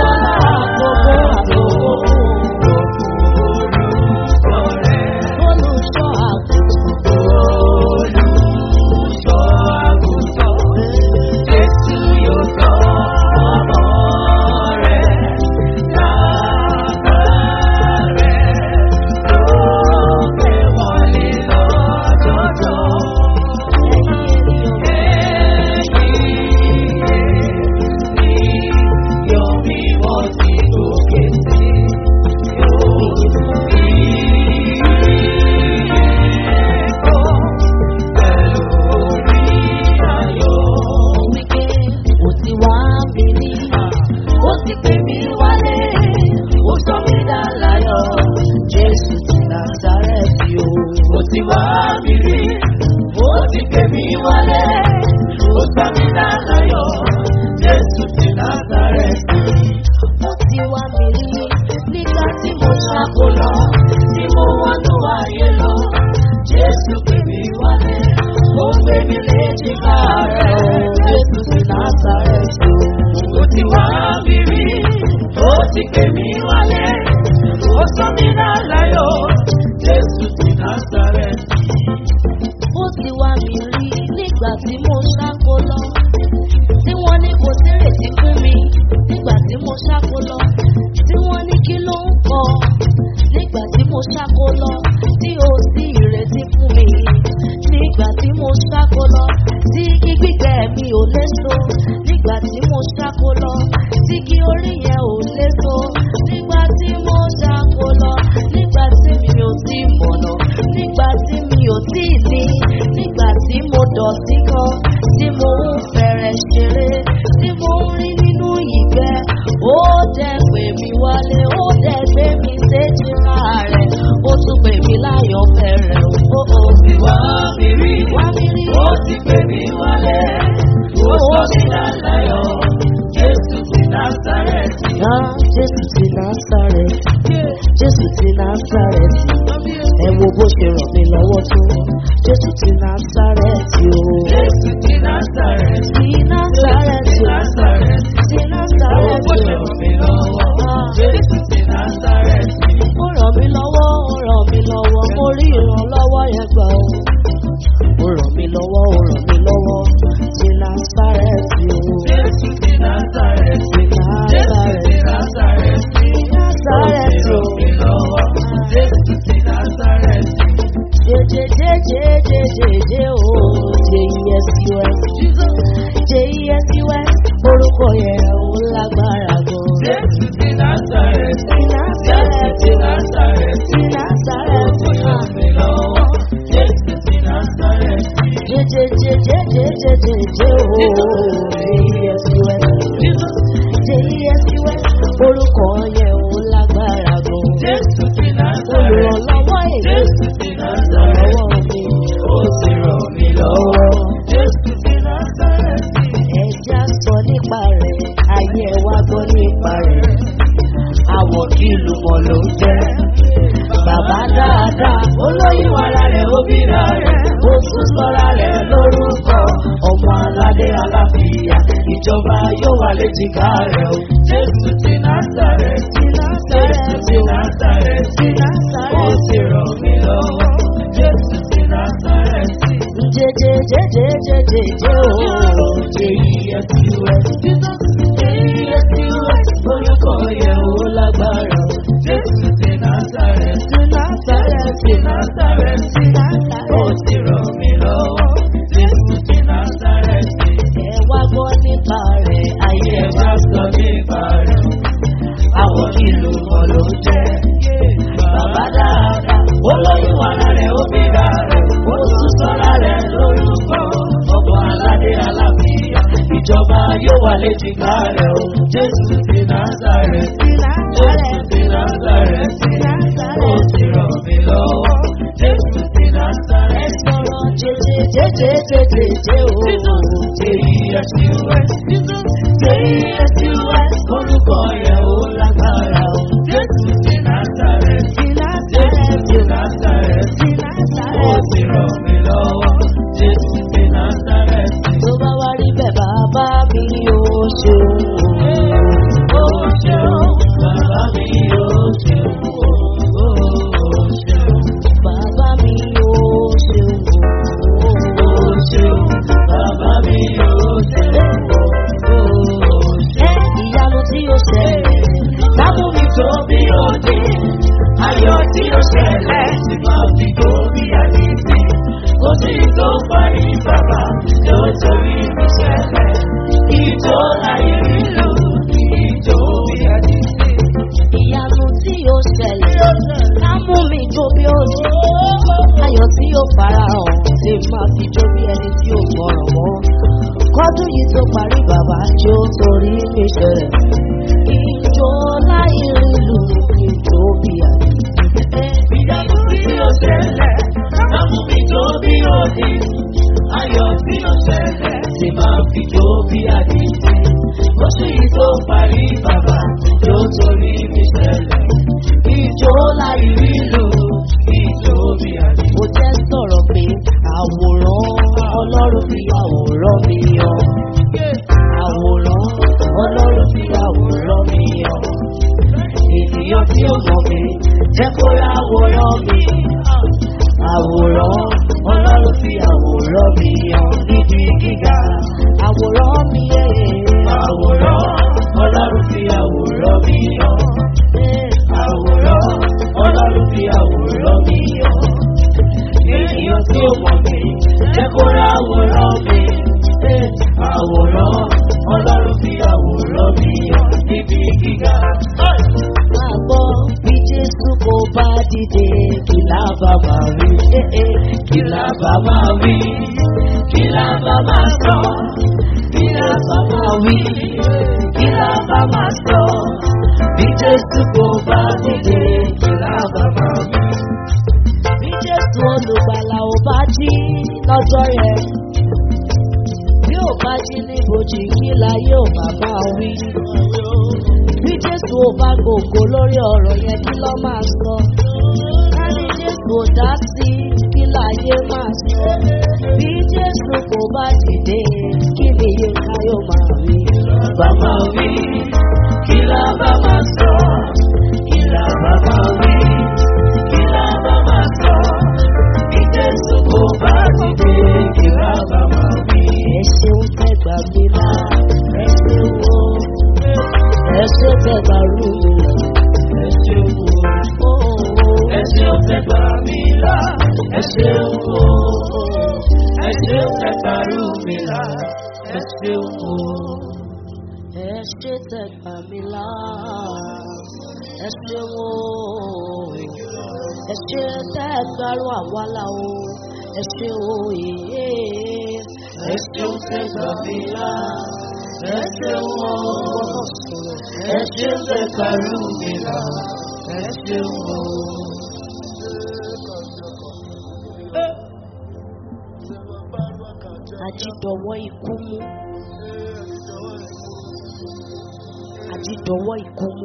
ti pè mí wálé, ó sọ mí náà láyọ̀, Jésù ti Násárẹ́tì. ó ti wá mi rí nígbà tí mo ṣáko lọ tí wọ́n ní kò sírètí fún mi nígbà tí mo ṣáko lọ tí wọ́n ní kí ló ń kọ nígbà tí mo ṣáko lọ tí ò sí ìrètí fún mi nígbà tí mo ṣáko lọ tí kí gbígbẹ́ mi ò léso nígbà tí mo ṣáko lọ tí kí orí yẹn ò léso nígbà tí mo ṣáko lọ nígbà tí mi ò tí mọ̀nà nígbà tí mi ò tí ní nígbà tí mo dọ̀tí kan tí mo ń fẹ̀rẹ̀ ṣeré tí mo ń rí nínú ìgbẹ́ ó dẹ̀ pè mí wálé ó dẹ̀ gbé mi séjìká rẹ̀ ó tún pè mí láyọ̀ fẹ̀rẹ̀ ó ó Ti wá mi rí, wá mi rí ó ti pè mí wálé, ó sọ mí náà láyọ̀, Jésù ti Násárẹ́tì. náà Jésù ti Násárẹ́tì Jésù ti Násárẹ́tì ẹ wo bó ṣe ràn mí lọ́wọ́ tó Jésù ti Násárẹ́tì o. Jésù ti Násárẹ́tì. Ti Násárẹ́tì o. Násárẹ́tì. Ti Ó Násárẹ́tì ṣe o. ràn mí lọ́wọ́, Jésù ti Násárẹ́tì. Ó ràn mí lọ́wọ́, ó ràn mí lọ́wọ́, mo rí ìrànlọ́wọ́ yẹn gbà ó. Ó ràn mí lọ́wọ́, ó ràn mí lọ́wọ́, ti Násárẹ́tì o. Jésù ti Násárẹ́tì. Ti Jésù ti Násárẹ́tì. Násárẹ́tì. Ti Násárẹ́tì o. Ó ṣe ràn mí lọ́wọ́, Jésù ti Násárẹ́tì. Jẹjẹjẹjẹjẹjẹjẹ o. J-E-S-U-S. J-E-S-U-S. Orúkọ yẹn ò lágbára gan. Jésù ti Násárẹ́tì. Ti Jésù Násárẹ́tì ti o. Násárẹ́tì. Ti Ó Násárẹ́tì ṣe ràn mí lọ́wọ́, Jésù ti Násárẹ́tì. Jẹjẹjẹjẹjẹjẹjẹ o. J-E-S-U-S. J-E-S-U-S. Orúkọ yẹn ò lágbára gan. Jésù ti Násárẹ́tì. Olùrànlọ́wọ́ èyí. Jésù ti Násárẹ́tì. Olùrànlọ́wọ́ mi. Ó ti ràn mí lọ́wọ́, Jésù ti Násárẹ́tì. Ẹja sọ nípa rẹ̀, ayé ẹ wá gbọ́ nípa rẹ̀. Àwọ̀ kí ìlú mọ̀ ló ń jẹ́. Bàbá dáadáa, olóyún ara rẹ̀ ó bíra rẹ̀. Ó tún sọ́ra rẹ̀ lórúkọ. Ọmọ aládé aláfíà, ìjọba yóò wà léjìká rẹ̀ o. Jésù ti Násárẹ́tì. Ti Jésù Násárẹ́tì ti o. Násárẹ́tì. Ti Ó Násárẹ́tì. ti ràn mí lọ́wọ́, Jésù ti Násárẹ́tì. Jẹjẹjẹjẹjẹjẹ o. J-E-S-U-S. J-E-S-U-S. Orúkọ yẹn ò lágbára, Jésù ti Násárẹ́tì. Ti Násárẹ́tì. Ti Násárẹ́tì. Ti Ó Násárẹ́tì. ti ràn mí lọ́wọ́, Jésù ti Násárẹ́tì. Ẹ wá gbọ́ nípa rẹ̀, ayé Ayé ẹ ẹ wá bá sọ nípa rẹ̀, àwọn ìlú wọn ló jẹ́. bàbá dáadáa, olóyún ara rẹ̀ ó bí ra rẹ̀, ó tún sọ́ra rẹ̀ lórúkọ. Ọmọ aládé aláfíà, ìjọba yóò wà léjìká rẹ̀ o. Jésù ti Násárẹ́tì. Ti Jésù Násárẹ́tì. ti Násárẹ́tì. Ti Ó Násárẹ́tì. ti ràn mí lọ́wọ́, Jésù ti Násárẹ́tì. Sọ̀rọ̀ jẹjẹjẹjẹjẹjẹ o. J-E-S-U-S. J-E-S-U-S. Orúkọ yẹn ò lágbára o. Jésù ti Násárẹ́tì. Ti Jésù Násárẹ́tì. ti Násárẹ́tì. Ti Ó Násárẹ́tì. ti ràn mí lọ́wọ́, Jésù ti Násárẹ́tì. Tó bá wá rí bẹ́ẹ̀ bàbá mi ò ṣeun o. Ó ṣeun, bàbá mi ó ṣeun, ó ṣeun. Bàbá mi ò ṣeun o. Ó ṣeun, bàbá mi ó ṣeun, ó ṣeun. Ẹ ìyanu tí ó ṣẹlẹ̀. Lábú mi tó bí òde, ayọ̀ tí ó ṣẹlẹ̀ tí máa fi tó bí àdìsí. Kò sí tó parí bàbá tó torí mi ṣẹlẹ̀. Ìjọ láyé mi lò ní ìjọ bí àdìsí. Ìyanu tí ó ṣẹlẹ̀. Ká mú mi jó bí ó ṣe. Ayọ̀ tí ó farahàn tí máa fi jó bí ẹni tí ó gbọ́ràn mọ́. Kọ́dún yìí tó parí bàbá tí ó torí mi ṣẹlẹ̀. Ìjọ láì rílu ìjọ bí àdìsí. Ìyanu tí ó ṣẹlẹ̀, lábú mi tó bí òde. Ayọ̀ tí ó ṣẹlẹ̀ tí máa fi tó bí àdìsí. Kò sí tó parí bàbá tó torí mi ṣẹlẹ̀. Ìjọ láì rí lò, ìjọ bí àdìsí. Mo jẹ́ sọ̀rọ̀ pé àwòrán Ọlọ́run fi àwòrán mi hàn. Àwòrán Ọlọ́run fi àwòrán mi hàn. mi yé. Àwòrán Ọlọ́run fi àwòrán mi hàn. Àwòrán Ọlọ́run fi àwòrán mi hàn. Ènìyàn tí ó mọ̀ mí jẹ́ kó ra àwòrán mi. Àwòrán Ọlọ́run fi àwòrán mi hàn níbi gíga. Máa gbọ́ bí Jésù kò bá dìde kí lábàá máa rí. Kí la bá máa wí? Kí la bá máa sọ? Kí la bá máa wí? Kí la bá máa sọ? Bí Jésù kò bá dìde, kí la bá máa wí? Bí Jésù olùgbàlà ò bá jí lọ́jọ́ yẹn. Bí ò bá jí níbojì kí láyé ò bá máa wí. Bí Jésù ò bá gògó lórí ọ̀rọ̀ yẹn kí lọ́ máa sọ. Ká ní Jésù ò dá sí kí láyé máa sọ. Bí Jésù kò bá dìde kí ni iye ká yóò máa wí. Bá máa wí? Kí la bá máa sọ? Kí la bá máa wí? Kí la bá máa sọ? Bí Jésù kò bá dìde, kí la bá máa wí? Ẹ ṣeun tẹ́gbà mi là, ẹ ṣeun o. Ẹ ṣe tẹ́gbà rú mi là. Ẹ ṣeun o. Ẹ ṣeun tẹ́ gbà mí là. Ẹ ṣeun o. Ẹ ṣeun tẹ́ gbà rú mi là. Ẹ ṣeun o. Ẹ ṣe tẹ́gbà mi là. Ẹ ṣeun o. Ẹ ṣe tẹ́gbà rú àwa là o. Ẹ ṣe o yèyé. Ẹ ṣeun tẹ́ gbà mí là. Ẹ ṣeun o. Ẹ ṣeun tẹ́ gbà rú mi là. Ẹ ṣeun o. Àjídọ̀wọ́ ikú mú. Àjídọ̀wọ́ ikú mú.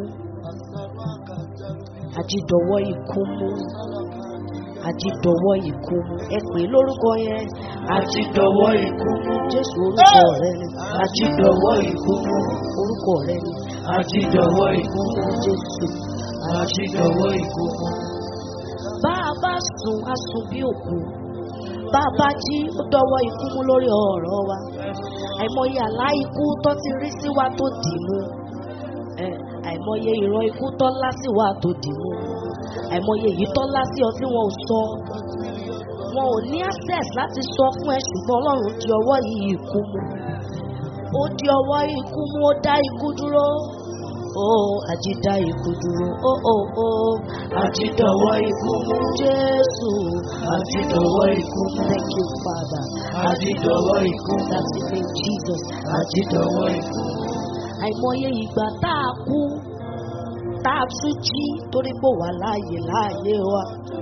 Àjídọ̀wọ́ ikú mú. Àjídọ̀wọ́ ikú mú. Ẹ pè é lórúkọ yẹn. Àjídọ̀wọ́ ikú mú. Jésù orúkọ rẹ ni. Àjídọ̀wọ́ ikú mú. Orúkọ rẹ ni. Àjídọ̀wọ́ ikú mú. Jésù. Àjídọ̀wọ́ ikú mú. Bá a bá sùn, a sùn bí òkú. Bá a bá jí, ó dọwọ́ ikú mú lórí ọ̀rọ̀ wa. Àìmọye àlá ikú tó ti rí sí wa tó dì mú. Ẹ, Àìmọye ìran ikú tó ńlá sí wa tó dì mú. Àìmọye èyí tó ńlá sí ọ tí wọn ò sọ. Wọn ò ní access láti sọ fún ẹ ṣùgbọ́n Ọlọ́run di ọwọ́ yìí ikú mú. Ó di ọwọ́ ikú mú, ó dá ikú dúró. Ó àjídá ikú dúró. Ó ó ó Àjídọ̀wọ́ ikú mú. Jésù. Àjídọ̀wọ́ ikú mú. Thank you, Father. Àjídọ̀wọ́ ikú mú. That's the name Jesus. Àjídọ̀wọ́ ikú mú. Àìmọye ìgbà tá a kú, tá a tún jí torí pé wà láàyè láàyè wa.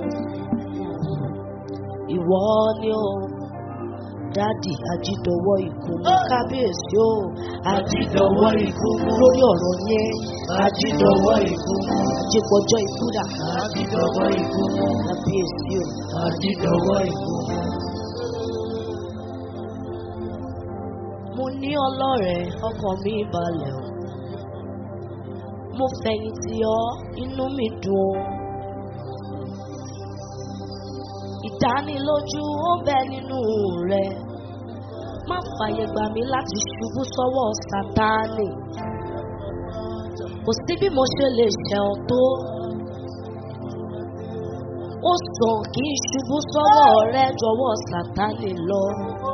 Ìwọ ni o, dádì àjídọ̀wọ́ ikú mú kábíyèsí o. Àjídọ̀wọ́ ikú mú. Lórí ọ̀rọ̀ yẹn, Àjídọ̀wọ́ ikú mú. àjípọ̀jọ́ ikú dà. Àjídọ̀wọ́ ikú mú. Kábíyèsí o. Àjídọ̀wọ́ ikú mú. Mo ní ọlọ́rẹ̀ ọkàn mi balẹ̀ o. Mo fẹ̀yìntì ọ, inú mi dùn o. Ìdánilójú ó bẹ nínú rẹ̀. Má fàyè gbà mí láti ṣubú sọ́wọ́ Sátánì. Kò sí bí mo ṣe lè ṣẹ̀ ọ́ tó. Ó sàn kí n ṣubú sọ́wọ́ rẹ jọ̀wọ́ Sátánì lọ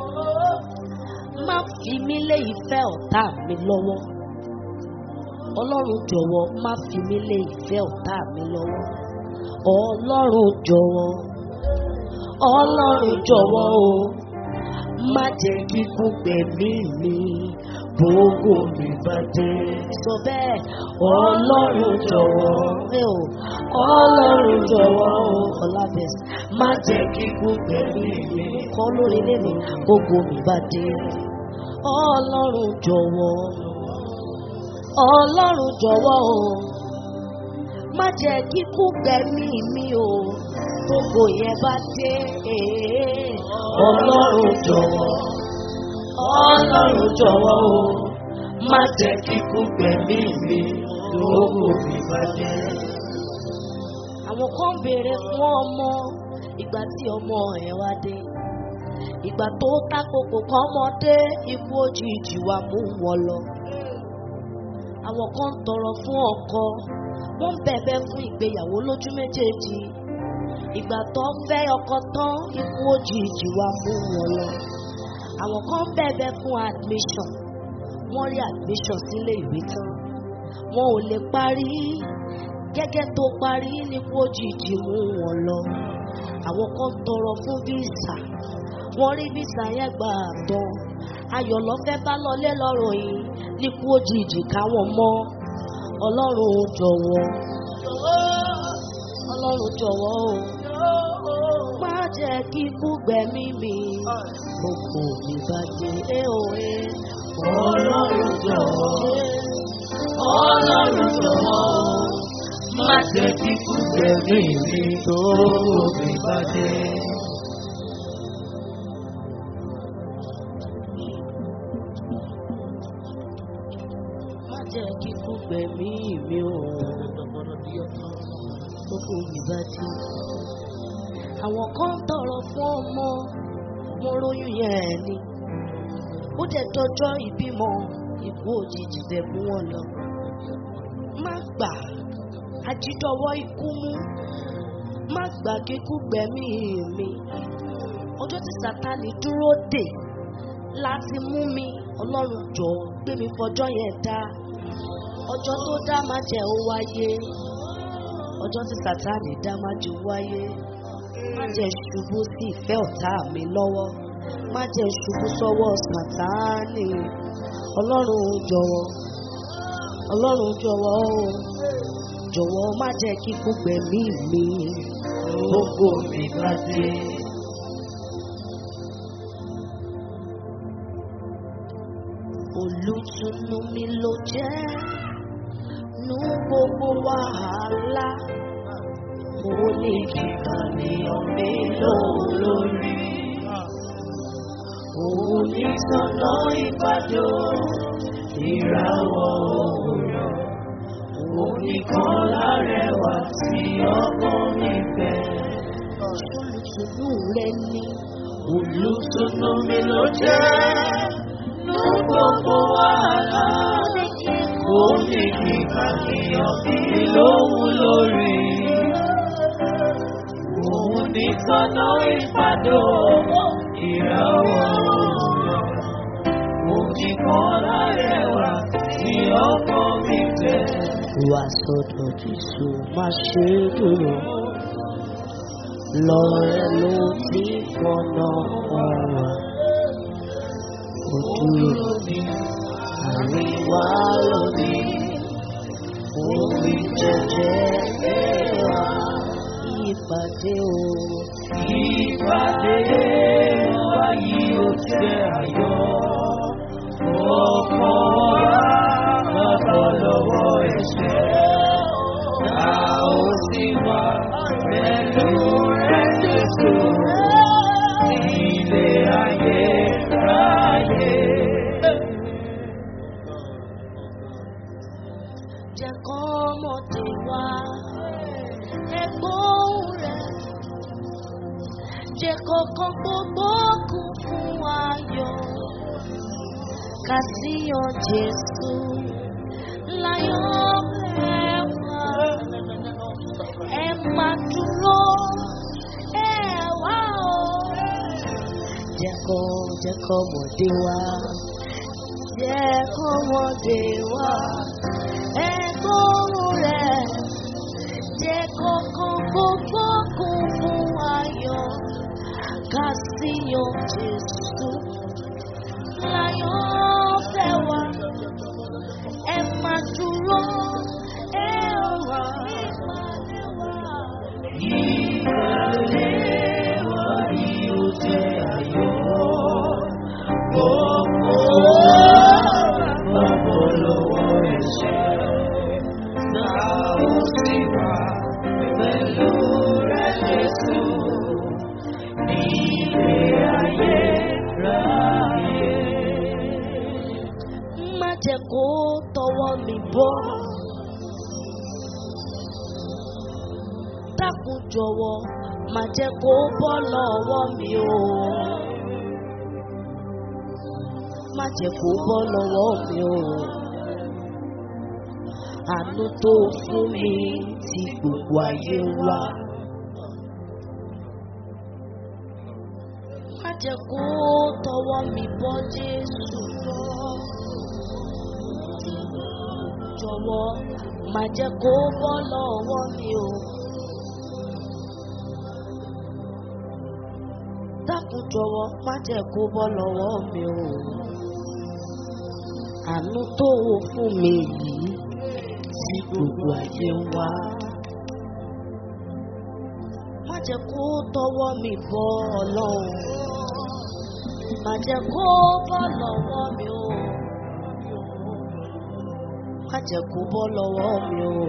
má fi mí lé ìfẹ́ ọ̀tá mi lọ́wọ́. Ọlọ́run jọ̀wọ́ má fi mí lé ìfẹ́ ọ̀tá mi lọ́wọ́. Ọlọ́run jọ̀wọ́ Ọlọ́run jọ̀wọ́ o má jẹ́ kíkú gbẹ̀mí mi gbogbo mi bá dé. Sọ bẹ́ẹ̀ Ọlọ́run jọ̀wọ́ ẹ o Ọlọ́run jọ̀wọ́ o Ọlábẹ̀sì má jẹ́ kíkú gbẹ̀mí mi kọ́ lórí ilé mi gbogbo mi bá dé. Ọlọ́run jọ̀wọ́ Ọlọ́run jọ̀wọ́ o má jẹ́ kíkú gbẹ̀mí mi o gbogbo yẹn bá dé. Ọlọ́run jọ̀wọ́. Ọlọ́run jọ̀wọ́ o. Má jẹ́ kíkú gbẹ̀mí mi lówó mi bàjẹ́. àwọn kan béèrè fún ọmọ ìgbà tí ọmọ ẹ̀ wá dé ìgbà tó tákòkò kan ọmọdé ikú òjijì wa mú wọn lọ. àwọn kan ń tọrọ fún ọkọ wọ́n ń bẹ̀bẹ̀ fún ìgbéyàwó lójú méjèèjì ìgbà tó ń fẹ́ ọkọ tán ikú òjijì wa mú wọn lọ. àwọn kan ń bẹ̀bẹ̀ fún admission wọ́n rí admission sílé ìwé tán wọn ò lè parí gẹ́gẹ́ tó parí nípò òjijì mú wọn lọ. àwọn kan tọrọ fún visa wọ́n rí visa yẹn gbà tán ayọ̀ lọ́fẹ́ bá lọlé lọ́rọ̀ yìí nípò òjijì káwọn mọ́ ọlọ́run jọ̀wọ́ ọlọ́run jọ̀wọ́ o má jẹ́ kí ikú gbẹ̀mí mi gbogbo mi bàjẹ́ ẹ ò ẹ Ọlọ́run jọ̀wọ́. Ọlọ́run jọ̀wọ́. Má jẹ́ kí kú gbẹ̀mí mi tó mi bàjẹ́. má jẹ́ kí ikú gbẹ̀mí mi ò gbogbo mi bàjẹ́. àwọn kan tọrọ fún ọmọ mo róyún yẹn ni ó dẹ̀ dọjọ́ ìbímọ ikú òjijì dẹ̀ mú wọn lọ. má gbà ajídọ́wọ́ ikú mú má gbà kíkú gbẹ̀mí mi ọjọ́ tí sátani dúró dè láti mú mi ọlọ́run jọ gbé mi fọjọ́ yẹn dá ọjọ́ tó dá má jẹ́ ó wáyé ọjọ́ tí sátani dá má jẹ́ ó wáyé má jẹ́ ṣubú sí ìfẹ́ ọ̀tá mi lọ́wọ́ má jẹ́ ṣubú sọ́wọ́ sátani ọlọ́run jọ̀wọ́ ọlọ́run jọ̀wọ́ o jọ̀wọ́ má jẹ́ kí kú gbẹ̀mí mi Gbogbo mi bàjẹ́. olùtùnú mi ló jẹ́ nú gbogbo wàhálà mo ní kíkà ní ọ̀mí lórí. Òun ní sọ́nà ìbàdó ìràwọ̀ òwúrọ̀. Òun nìkan lárẹwà tí ọkọ mi fẹ́. olùtùnú rẹ ní Olùtùnú mi ló jẹ́ nú gbogbo wàhálà. Ó ní kíkà ní ọ̀bí lóhùn lórí. Òun ní sọ́nà ìbàdó ìràwọ̀ òwúrọ̀. Òun nìkan lárẹwà tí ọkọ mi fẹ́. wà sọ́dọ̀ jésù má ṣe dúró lọ́rẹ́ ló ti fọ́nà ọ̀rọ̀ ojú àríwá lónìí orí jẹjẹ ẹwà ìpàdé o Ìpàdé wa yìí ó jẹ́ ayọ̀. Ọkọ̀ wa bàbọ̀ lọ́wọ́ ẹ̀ṣẹ̀. A ó sì wà pẹ̀lú rẹ̀ Jésù. Ilé ayé ráyè. jẹ́ kọ́ ọmọdé wá ẹ̀gbọ́n rẹ̀ jẹ́ kọ́kọ́ gbogbo kún fún ayọ̀ kàsíyàn jésù láyọ̀ ẹ̀wà ẹ máa dúró ẹ̀wà o jẹ́ kọ́ jẹ́ kọ́ ọmọdé wá jẹ́ kọ́ ọmọdé wá ẹ̀gbọ́n rẹ̀ jẹ́ kọ́kọ́ gbogbo kún fún ayọ̀ kàsíyàn jésù láyọ̀ fẹ́ wá ẹ máa dúró ẹ wà ìpàdé wá. Ìpàdé wa yìí ó jẹ́ ayọ̀. Ọkọ̀ wa bàbọ̀ lọ́wọ́ ẹ̀ṣẹ̀. Náà ó sì wà pẹ̀lú rẹ̀ Jésù. Ilé ayé ráyè. má jẹ́ kó tọwọ́ mi bọ́. dákun jọ̀wọ́ má jẹ́ kó bọ́ lọ́wọ́ mi o. má jẹ́ kó bọ́ lọ́wọ́ mi o. Àánú tó fún mi tí gbogbo ayé ń wá. Má jẹ́ kó tọwọ́ mi bọ́ Jésù lọ. Jọ̀wọ́ má jẹ́ kó bọ́ lọ́wọ́ mi o. Dákun jọ̀wọ́ má jẹ́ kó bọ́ lọ́wọ́ mi o. Àánú tó o fún mi yìí tí gbogbo ayé ń wá. Má jẹ́ kó tọwọ́ mi bọ́ Ọlọ́run. Má jẹ́ kó bọ́ lọ́wọ́ mi o. Má jẹ́ kó bọ́ lọ́wọ́ mi o.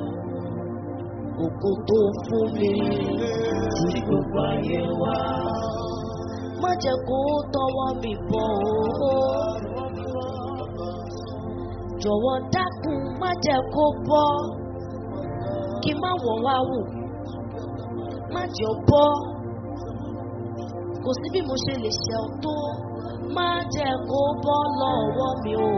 Ògo tó fún mi tí gbogbo ayé ń wá. Má jẹ́ kó tọwọ́ mi bọ́ o. Jọ̀wọ́ dákun má jẹ́ kó bọ́. Kí má wọ̀ wá wò. Má jẹ́ ó bọ́. Kò sí bí mo ṣe lè ṣe ọ́ tó. Má jẹ́ kó bọ́ lọ́wọ́ mi o.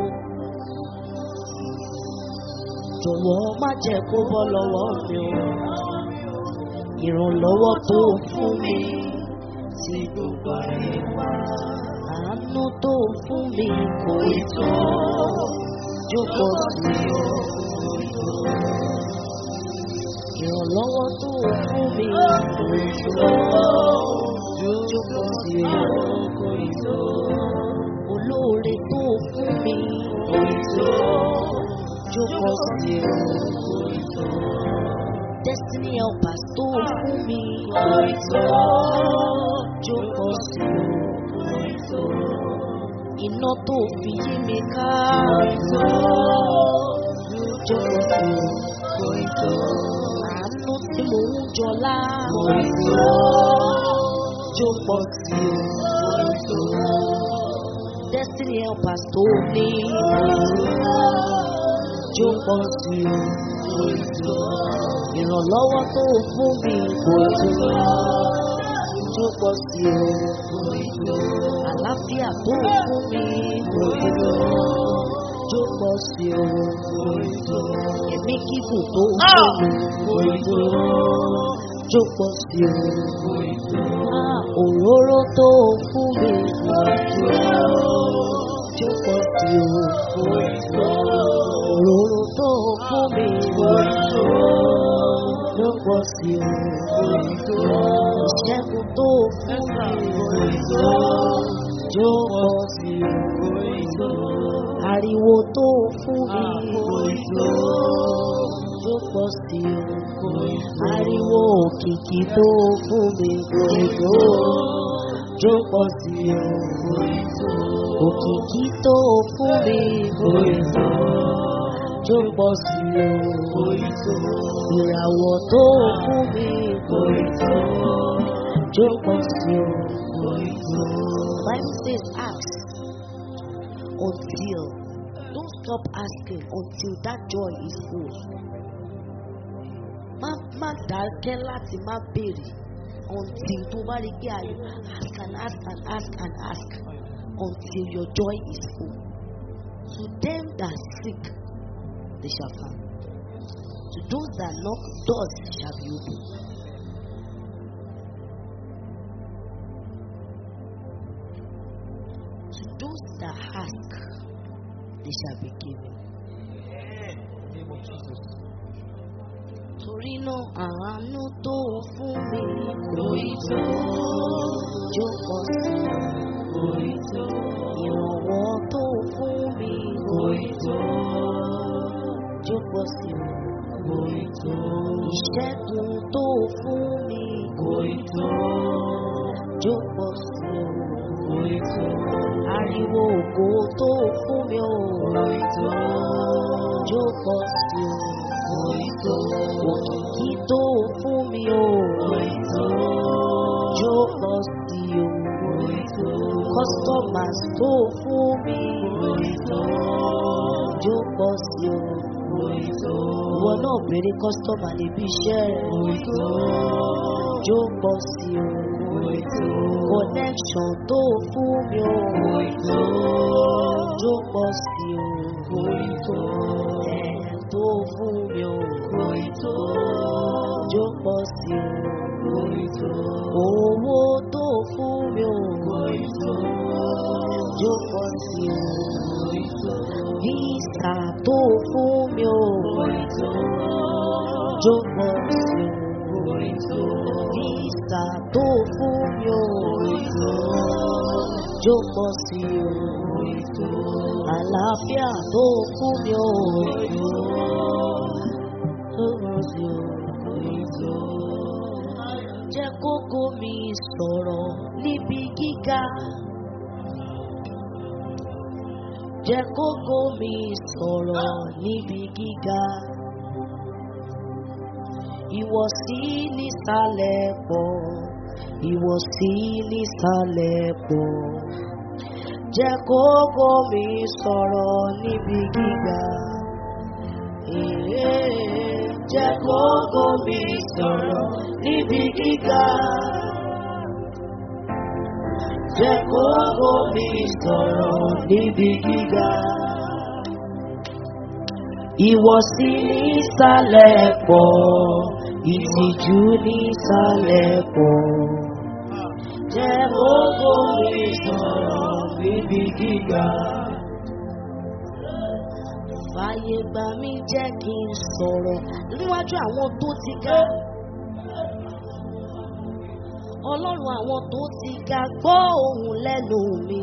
Jọ̀wọ́ má jẹ́ kó bọ́ lọ́wọ́ mi o. Ìrànlọ́wọ́ tó fún mi tí gbogbo ayé wá. Àánú tó fún mi kò ì tó. Jókòó sí o. Ìrànlọ́wọ́ tó fún mi kò ì tó. Jókòó sí o. Kò ì tó. Olóore tó fún mi kò ì tó. Jókòó sí o. Kò ì tó. Destiny helpers tó fún mi kò ì tó. Jókòó sí o. Kò ì tó. Iná tó fi yí mi ká kò ì tó. Jókòó sí o. Kò ì tó. Àánú tí mò ń jọlá kò ì tó. Jókòó sí o. Kò ì tó. Destiny helpers tó ní kò ì tó. Jókòó sí o. Kò ì tó. Ìrànlọ́wọ́ tó fún mi kò ì tó. Jókòó sí o. Kò ì tó. Àlàáfíà tó fún mi kò ì tó. Jókòó sí o. Kò ì tó. Ẹ̀mí kíkùn tó fún mi kò ì tó. Jókòó sí o. Kò ì tó. Ah, Òróró tó fún mi kò ì tó. Jókòó sí o. Kò ì tó. Òróró tó fún mi kò ì tó. Jókòó sí o. Kò ì tó. Ìṣẹ́gun tó fún mi kò ì tó. Jókòó sí o. Kò ì tó. Ariwo tó fún mi kò ì tó. Jókòó sí o. Kò ì tó. Ariwo òkìkí tó fún mi kò ì tó. Jókòó sí o. Kò ì tó. Òkìkí tó fún mi kò ì tó. Jókòó sí o. Kò ì tó. Ìràwọ̀ tó fún mi kò ì tó. Jókòó sí o. Kò ì tó. Bible says ask until don't stop asking until that joy is full. Má má dákẹ́ láti má béèrè until tó bá rí pé ayọ̀ ask and ask and ask and ask until your joy is full. To them that seek, they shall find. To those that knock, doors shall be opened. To those that ask, they shall be given. Torí náà àánú tó fún mi kò ì tó. Jókòó sí kò ì tó. Ìrànwọ́ tó fún mi kò ì tó. Jókòó sí kò ì tó. Ìṣẹ́gun tó fún mi kò ì tó. Jókòó sí kò ì tó. Ariwo ògo tó fún mi ò kò ì tó. Jókòó sí kò ì tó. Òkìkí tó fún mi ò kò ì tó. Jókòó sí kò ì tó. Customers tó fún mi kò ì tó. Jókòó sí kò ì tó. Ìwọ náà bèrè customer níbi iṣẹ́ rẹ̀ kò ì tó. Jókòó sí kò connection tó fún mi ò jó pọ̀ sí o ẹ̀ tó fún mi ò jó pọ̀ sí o owó tó fún mi ò jó pọ̀ sí o visa tó fún mi ò jó pọ̀ sí o visa tó fún mi ò jó pọ̀ sí o àlàáfíà tó fún mi ò jó pọ̀ sí o jẹ́ kókó mi sọ̀rọ̀ níbi gíga. Jẹ́ kókó mi sọ̀rọ̀ níbi gíga. Ìwọ̀sí nísàlẹ̀ pọ̀, ìwọ̀sí nísàlẹ̀ pọ̀. Jẹ́ kókó mi sọ̀rọ̀ níbi gíga. Èé, Jẹ́ kókó mi sọ̀rọ̀ níbi gíga. Jẹ́ kókó mi sọ̀rọ̀ níbi gíga. Ìwọ̀sí nísàlẹ̀ pọ̀, ìtìjú nísàlẹ̀ pọ̀. Jẹ́ kókó mi sọ̀rọ̀ níbi gíga. Fàyè gbà mí jẹ́ kí n sọ̀rọ̀ níwájú àwọn tó ti ga. Ọlọ́run àwọn tó ti ga gbọ́ ohùn lẹ́nu mi.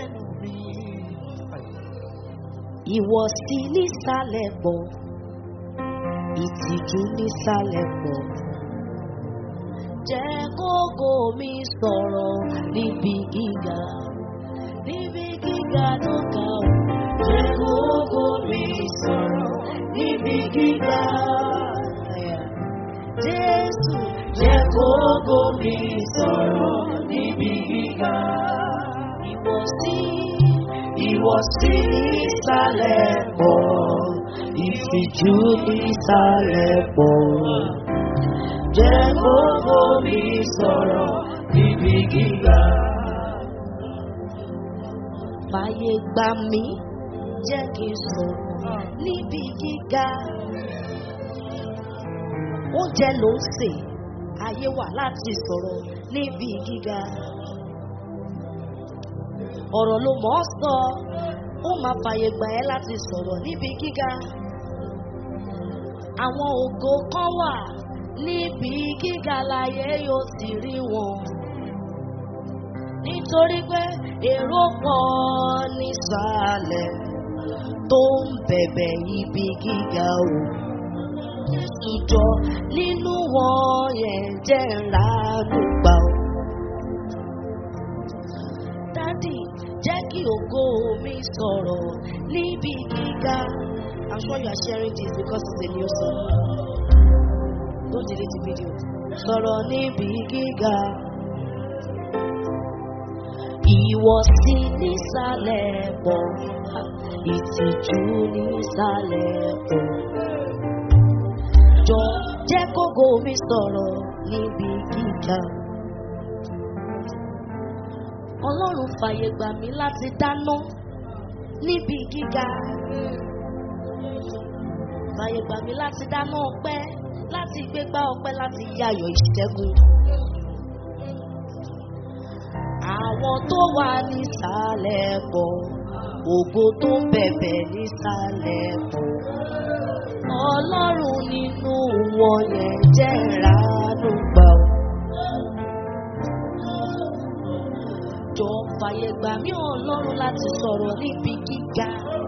Ìwọ̀sí nísàlẹ̀ pọ̀, ìtìjú nísàlẹ̀ pọ̀. Jẹ́ kókó mi sọ̀rọ̀ níbi gíga, níbi gíga tó ga ò. Jẹ́ kókó mi sọ̀rọ̀ níbi gíga. Jésù jẹ́ kókó mi sọ̀rọ̀ níbi gíga. Ìwọ̀sí ìwọ̀sí nísàlẹ̀ pọ̀, ìtìjú nísàlẹ̀ pọ̀. Jẹ́ kókó mi sọ̀rọ̀ níbi gíga. Fàyè gbà mí, jẹ́ kí n sọ̀rọ̀ níbi gíga. Oúnjẹ ló ń sè, ayé wà láti sọ̀rọ̀ níbi gíga. Ọ̀rọ̀ ló mọ̀ ọ́ sọ, ó máa fàyè gbà ẹ́ láti sọ̀rọ̀ níbi gíga. Àwọn ògo kan wà níbi gíga láyé yóò sì rí wọn. Nítorí pé èrò pọ̀ nísàlẹ̀ tó ń bẹ̀bẹ̀ ibi gíga o. Ìjọ nínú wọn yẹn jẹ́ ńlá gbà o. Dádì jẹ́ kí ògo mi sọ̀rọ̀ níbi gíga. I'm sure you are sharing this because it's a new song. Don't delete the video. Sọ̀rọ̀ níbi gíga. Ìwọ̀sí nísàlẹ̀ pọ̀, ìtìjú nísàlẹ̀ pọ̀. Jọ jẹ́ kógo mi sọ̀rọ̀ níbi gíga. Ọlọ́run fàyè gbà mí láti dáná níbi gíga. Fàyè gbà mí láti dáná ọpẹ́, láti gbégbá ọpẹ́, láti yayọ̀ ìṣẹ́gun. Àwọn tó wà nísàlẹ̀ pọ̀, ògo tó ń bẹ̀bẹ̀ nísàlẹ̀ pọ̀. Ọlọ́run nínú wọn yẹn jẹ́ ìránú gbà ó. Jọ fàyè gbà mí Ọlọ́run láti sọ̀rọ̀ níbi gíga.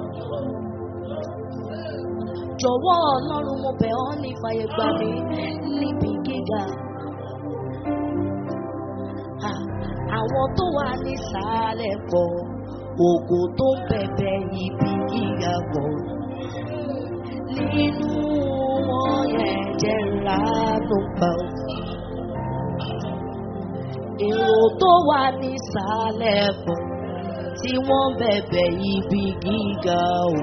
Jọ̀wọ́ Ọlọ́run mo bẹ̀ ọ́ ní fàyè gbà mí níbi gíga. Ah, Àwọn tó wà nísàlẹ̀ pọ̀, ògo tó ń bẹ̀bẹ̀ ibi gíga pọ̀. Nínú wọn yẹn jẹ́ ìránú gbà ó. Èrò tó wà nísàlẹ̀ pọ̀ tí wọ́n bẹ̀bẹ̀ ibi gíga o.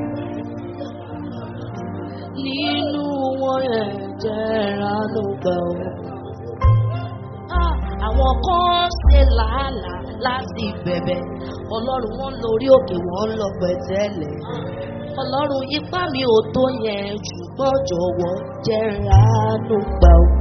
Nínú wọn yẹn jẹ́ ìránú gbà ó. Ah, àwọn kan ṣe làálàá láti bẹ̀bẹ̀ ọlọ́run wọn lórí òkè wọn lọ pẹ̀tẹ́lẹ̀ ọlọ́run ipá mi ò tó yẹn ṣùgbọ́n jọ̀wọ́ jẹ́ ránú gbà ó.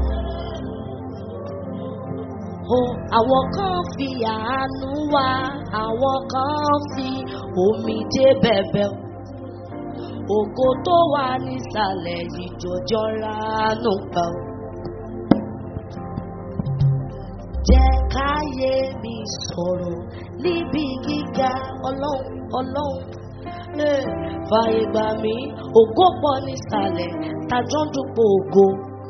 o àwọn kan fi àánú wá àwọn kan fi omijé bẹ̀bẹ̀ ògo tó wà nísàlẹ̀ ìjọjọ́ ránú gbà ó. jẹ́ káyé mi sọ̀rọ̀ níbi gíga ọlọ́run ọlọ́run Eh, fàyè gbà mí ògo pọ̀ nísàlẹ̀ tájọ́ ń dúpọ̀ ògo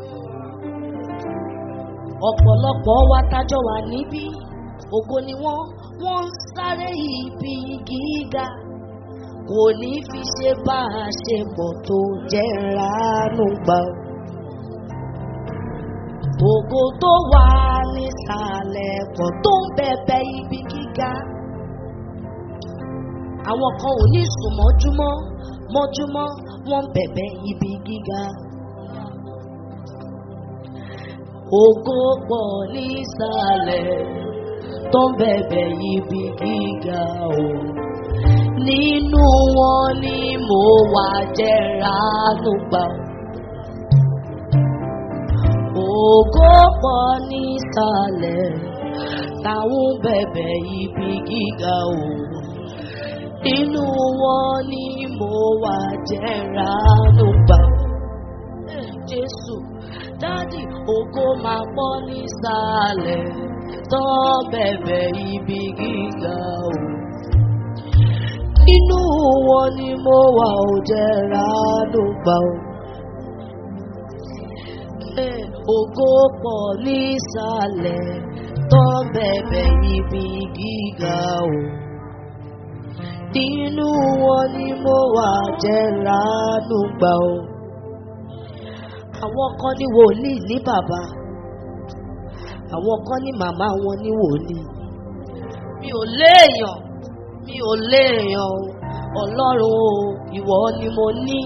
ọ̀pọ̀lọpọ̀ wa tájọ́ wà níbí ògo ni wọ́n wọ́n ń sáré ibi gíga kò ní fi ṣe bá a ṣe pọ̀ tó jẹ́ ránú gbà ó. ògo tó wà nísàlẹ̀ pọ̀ tó ń bẹ̀bẹ̀ ibi gíga àwọn kan ò ní sùn mọ́júmọ́ mọ́júmọ́ wọ́n ń bẹ̀bẹ̀ ibi gíga. Ògo pọ̀ nísàlẹ̀ tó ń bẹ̀bẹ̀ ibi gíga o. Nínú wọn ni mo wà jẹ́ ránú gbà. Ògo pọ̀ nísàlẹ̀ táwọn ń bẹ̀bẹ̀ ibi gíga o inú wọn ni mo wà jẹ́ ránú gbà. Jésù dádì ògo máa pọ̀ nísàlẹ̀ tó bẹ̀bẹ̀ ibi gíga o. Inú wọn ni mo wà ò jẹ́ ránú gbà o. Eh, Ògo pọ̀ nísàlẹ̀ tó bẹ̀bẹ̀ ibi gíga o nínú wọn ni mo wà jẹ́ ránú gbà ó. Àwọn kan ní wòlíì ní bàbá, àwọn kan ní màmá wọn ní wòlíì. Mi ò léèyàn, mi ò léèyàn o, ọlọ́run o, ìwọ ni mo ní.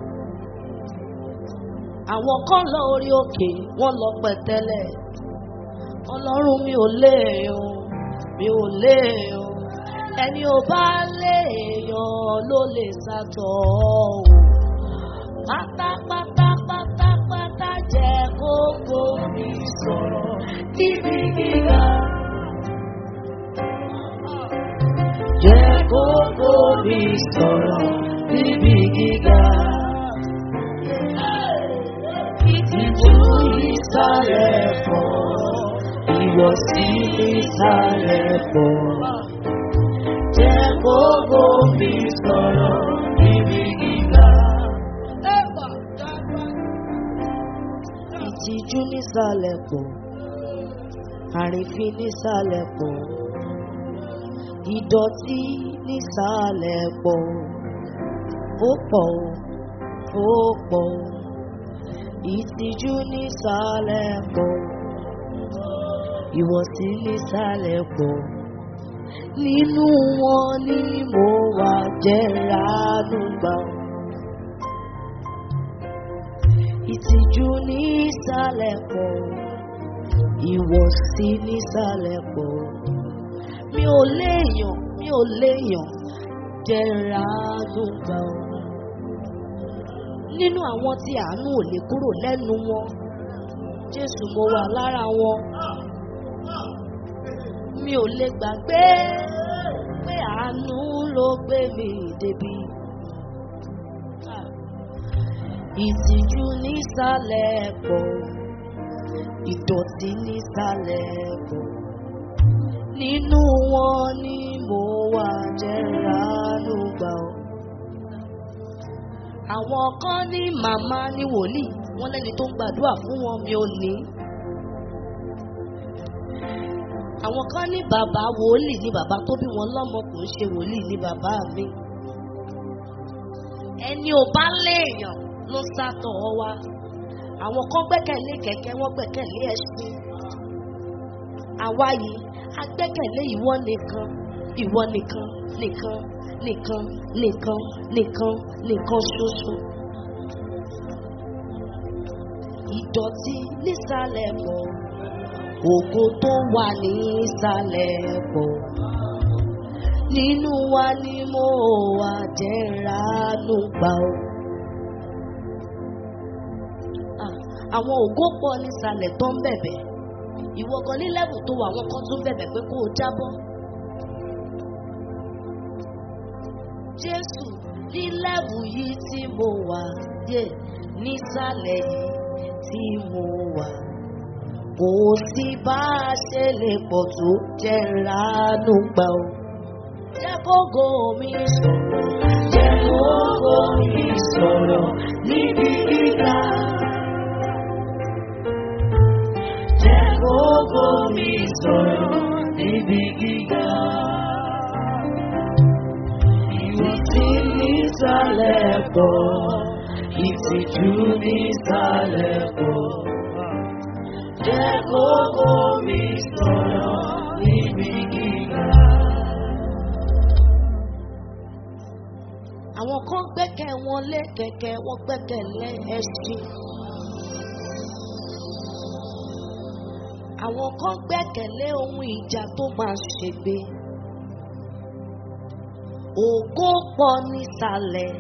Àwọn kan lọ orí òkè, wọ́n lọ pẹ̀tẹ́lẹ̀. Ọlọ́run mi ò léèyàn, mi ò léèyàn ẹni ò bá léèyàn ló lè sàtọ̀ ọ́ pátápátá pátápátá jẹ́ kókó mi sọ̀rọ̀ níbi gíga. Jẹ́ kókó mi sọ̀rọ̀ níbi gíga. Ìtìjú ìsàlẹ̀ pọ̀, ìwọ̀sí ìsàlẹ̀ pọ̀ jẹ́ gbogbo mi sọ̀rọ̀ níbi gíga. Ìtìjú nísàlẹ̀ pọ̀, àrífín nísàlẹ̀ pọ̀, ìdọ̀tí nísàlẹ̀ pọ̀, ó pọ̀ ó pọ̀, ìtìjú nísàlẹ̀ pọ̀, ìwọ̀sí nísàlẹ̀ pọ̀ nínú wọn ni mo wà jẹ́ ránú gbà. Ìtìjú ní ìsàlẹ̀ pọ̀, ìwọ̀sí ní ìsàlẹ̀ pọ̀. Mi ò léèyàn, mi ò léèyàn jẹ́ ránú gbà. Nínú àwọn tí àánú ò lè kúrò lẹ́nu wọn, Jésù mo wà lára wọn mi ò lè gbàgbé pé àánú ló gbé mi débi. Ìtìjú nísàlẹ̀ pọ̀, ìdọ̀tí nísàlẹ̀ pọ̀. Nínú wọn ni mo wà jẹ́ ránú gbà ọ́. Àwọn kan ní màmá ní wòlíì, wọ́n lẹ́ni tó ń gbàdúrà fún wọn mi ò ní àwọn kan ní bàbá wòlíì ní bàbá tó bí wọn lọ́mọ kò ń ṣe wòlíì ní bàbá mi. ẹni ò bá léèyàn ló sátọ̀ ọ wa àwọn kan gbẹ́kẹ̀lé kẹ̀kẹ́ wọ́n gbẹ́kẹ̀lé ẹṣin. àwa yìí a gbẹ́kẹ̀lé ìwọ nìkan ìwọ nìkan nìkan nìkan nìkan nìkan nìkan ṣoṣo. ìdọ̀tí nísàlẹ̀ pọ̀ ògo tó wà ní ìsàlẹ̀ pọ̀ nínú wa ni mo wà jẹ́ ránú gbà ó. Ah, àwọn ògo pọ̀ nísàlẹ̀ tó ń bẹ̀bẹ̀ ìwọ gan ní lẹ́bù tó wà àwọn kan tún bẹ̀bẹ̀ pé kó o jábọ́. Jésù ní lẹ́bù yìí tí mo wà dé nísàlẹ̀ yìí tí mo wà kò sí bá a ṣe lè pọ̀ tó jẹ́ ránú gbà ó. Jẹ́ kógo mi sọ̀rọ̀, jẹ́ kógo mi sọ̀rọ̀ níbi gíga. Jẹ́ kógo mi sọ̀rọ̀ níbi gíga. Ìwọ tí nísàlẹ̀ pọ̀, ìtìjú nísàlẹ̀ pọ̀. Jẹ́ kógo mi sọ̀rọ̀ níbi gíga. Àwọn kan gbẹ́kẹ̀ wọn lé kẹ̀kẹ́, wọ́n gbẹ́kẹ̀ lé ẹṣin. Àwọn kan gbẹ́kẹ̀lé ohun ìjà tó máa ṣègbè. Ògo pọ̀ nísàlẹ̀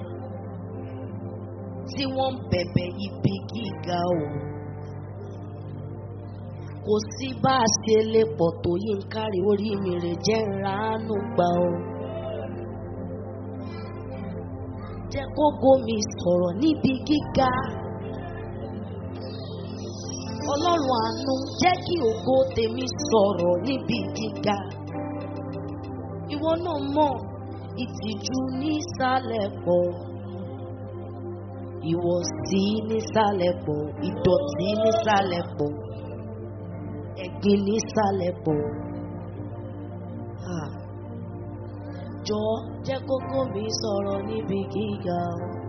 tí wọ́n ń bẹ̀bẹ̀ ibi gíga o. Kò sí bá a ṣe lè pọ̀ tó yí ń kárí orí mi rè jẹ́ ránú gbà o. Jẹ́ kógo mi sọ̀rọ̀ níbi gíga. Ọlọ́run àánú jẹ́ kí ògo tèmi sọ̀rọ̀ níbi gíga. Ìwọ náà mọ̀ ìtìjú nísàlẹ̀ pọ̀. Ìwọ̀sí nísàlẹ̀ pọ̀. Ìdọ̀tí nísàlẹ̀ pọ̀. Ẹ̀gbin nísàlẹ̀ pọ̀. Ah. Jọ̀ọ́ jẹ́ kókó mi sọ̀rọ̀ níbi gíga.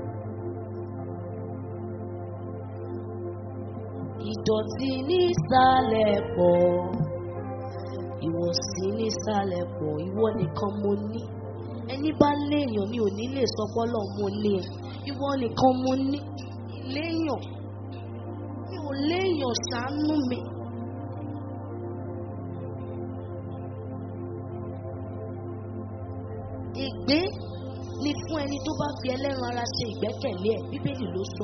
Ìdọ̀tí nísàlẹ̀ pọ̀. Ìwọ̀sí nísàlẹ̀ pọ̀. Ìwọ nìkan mo ní. Ẹni bá léèyàn mi ò ní lè sọ pọ́lọ̀ mo ní ẹ. Ìwọ nìkan mo ní. Léèyàn. Mi ò léèyàn ṣàánú mi. Ègbé ni fún ẹni tó bá fi ẹlẹ́ran ara ṣe ìgbẹ́kẹ̀lé ẹ̀. Bíbélì ló sọ.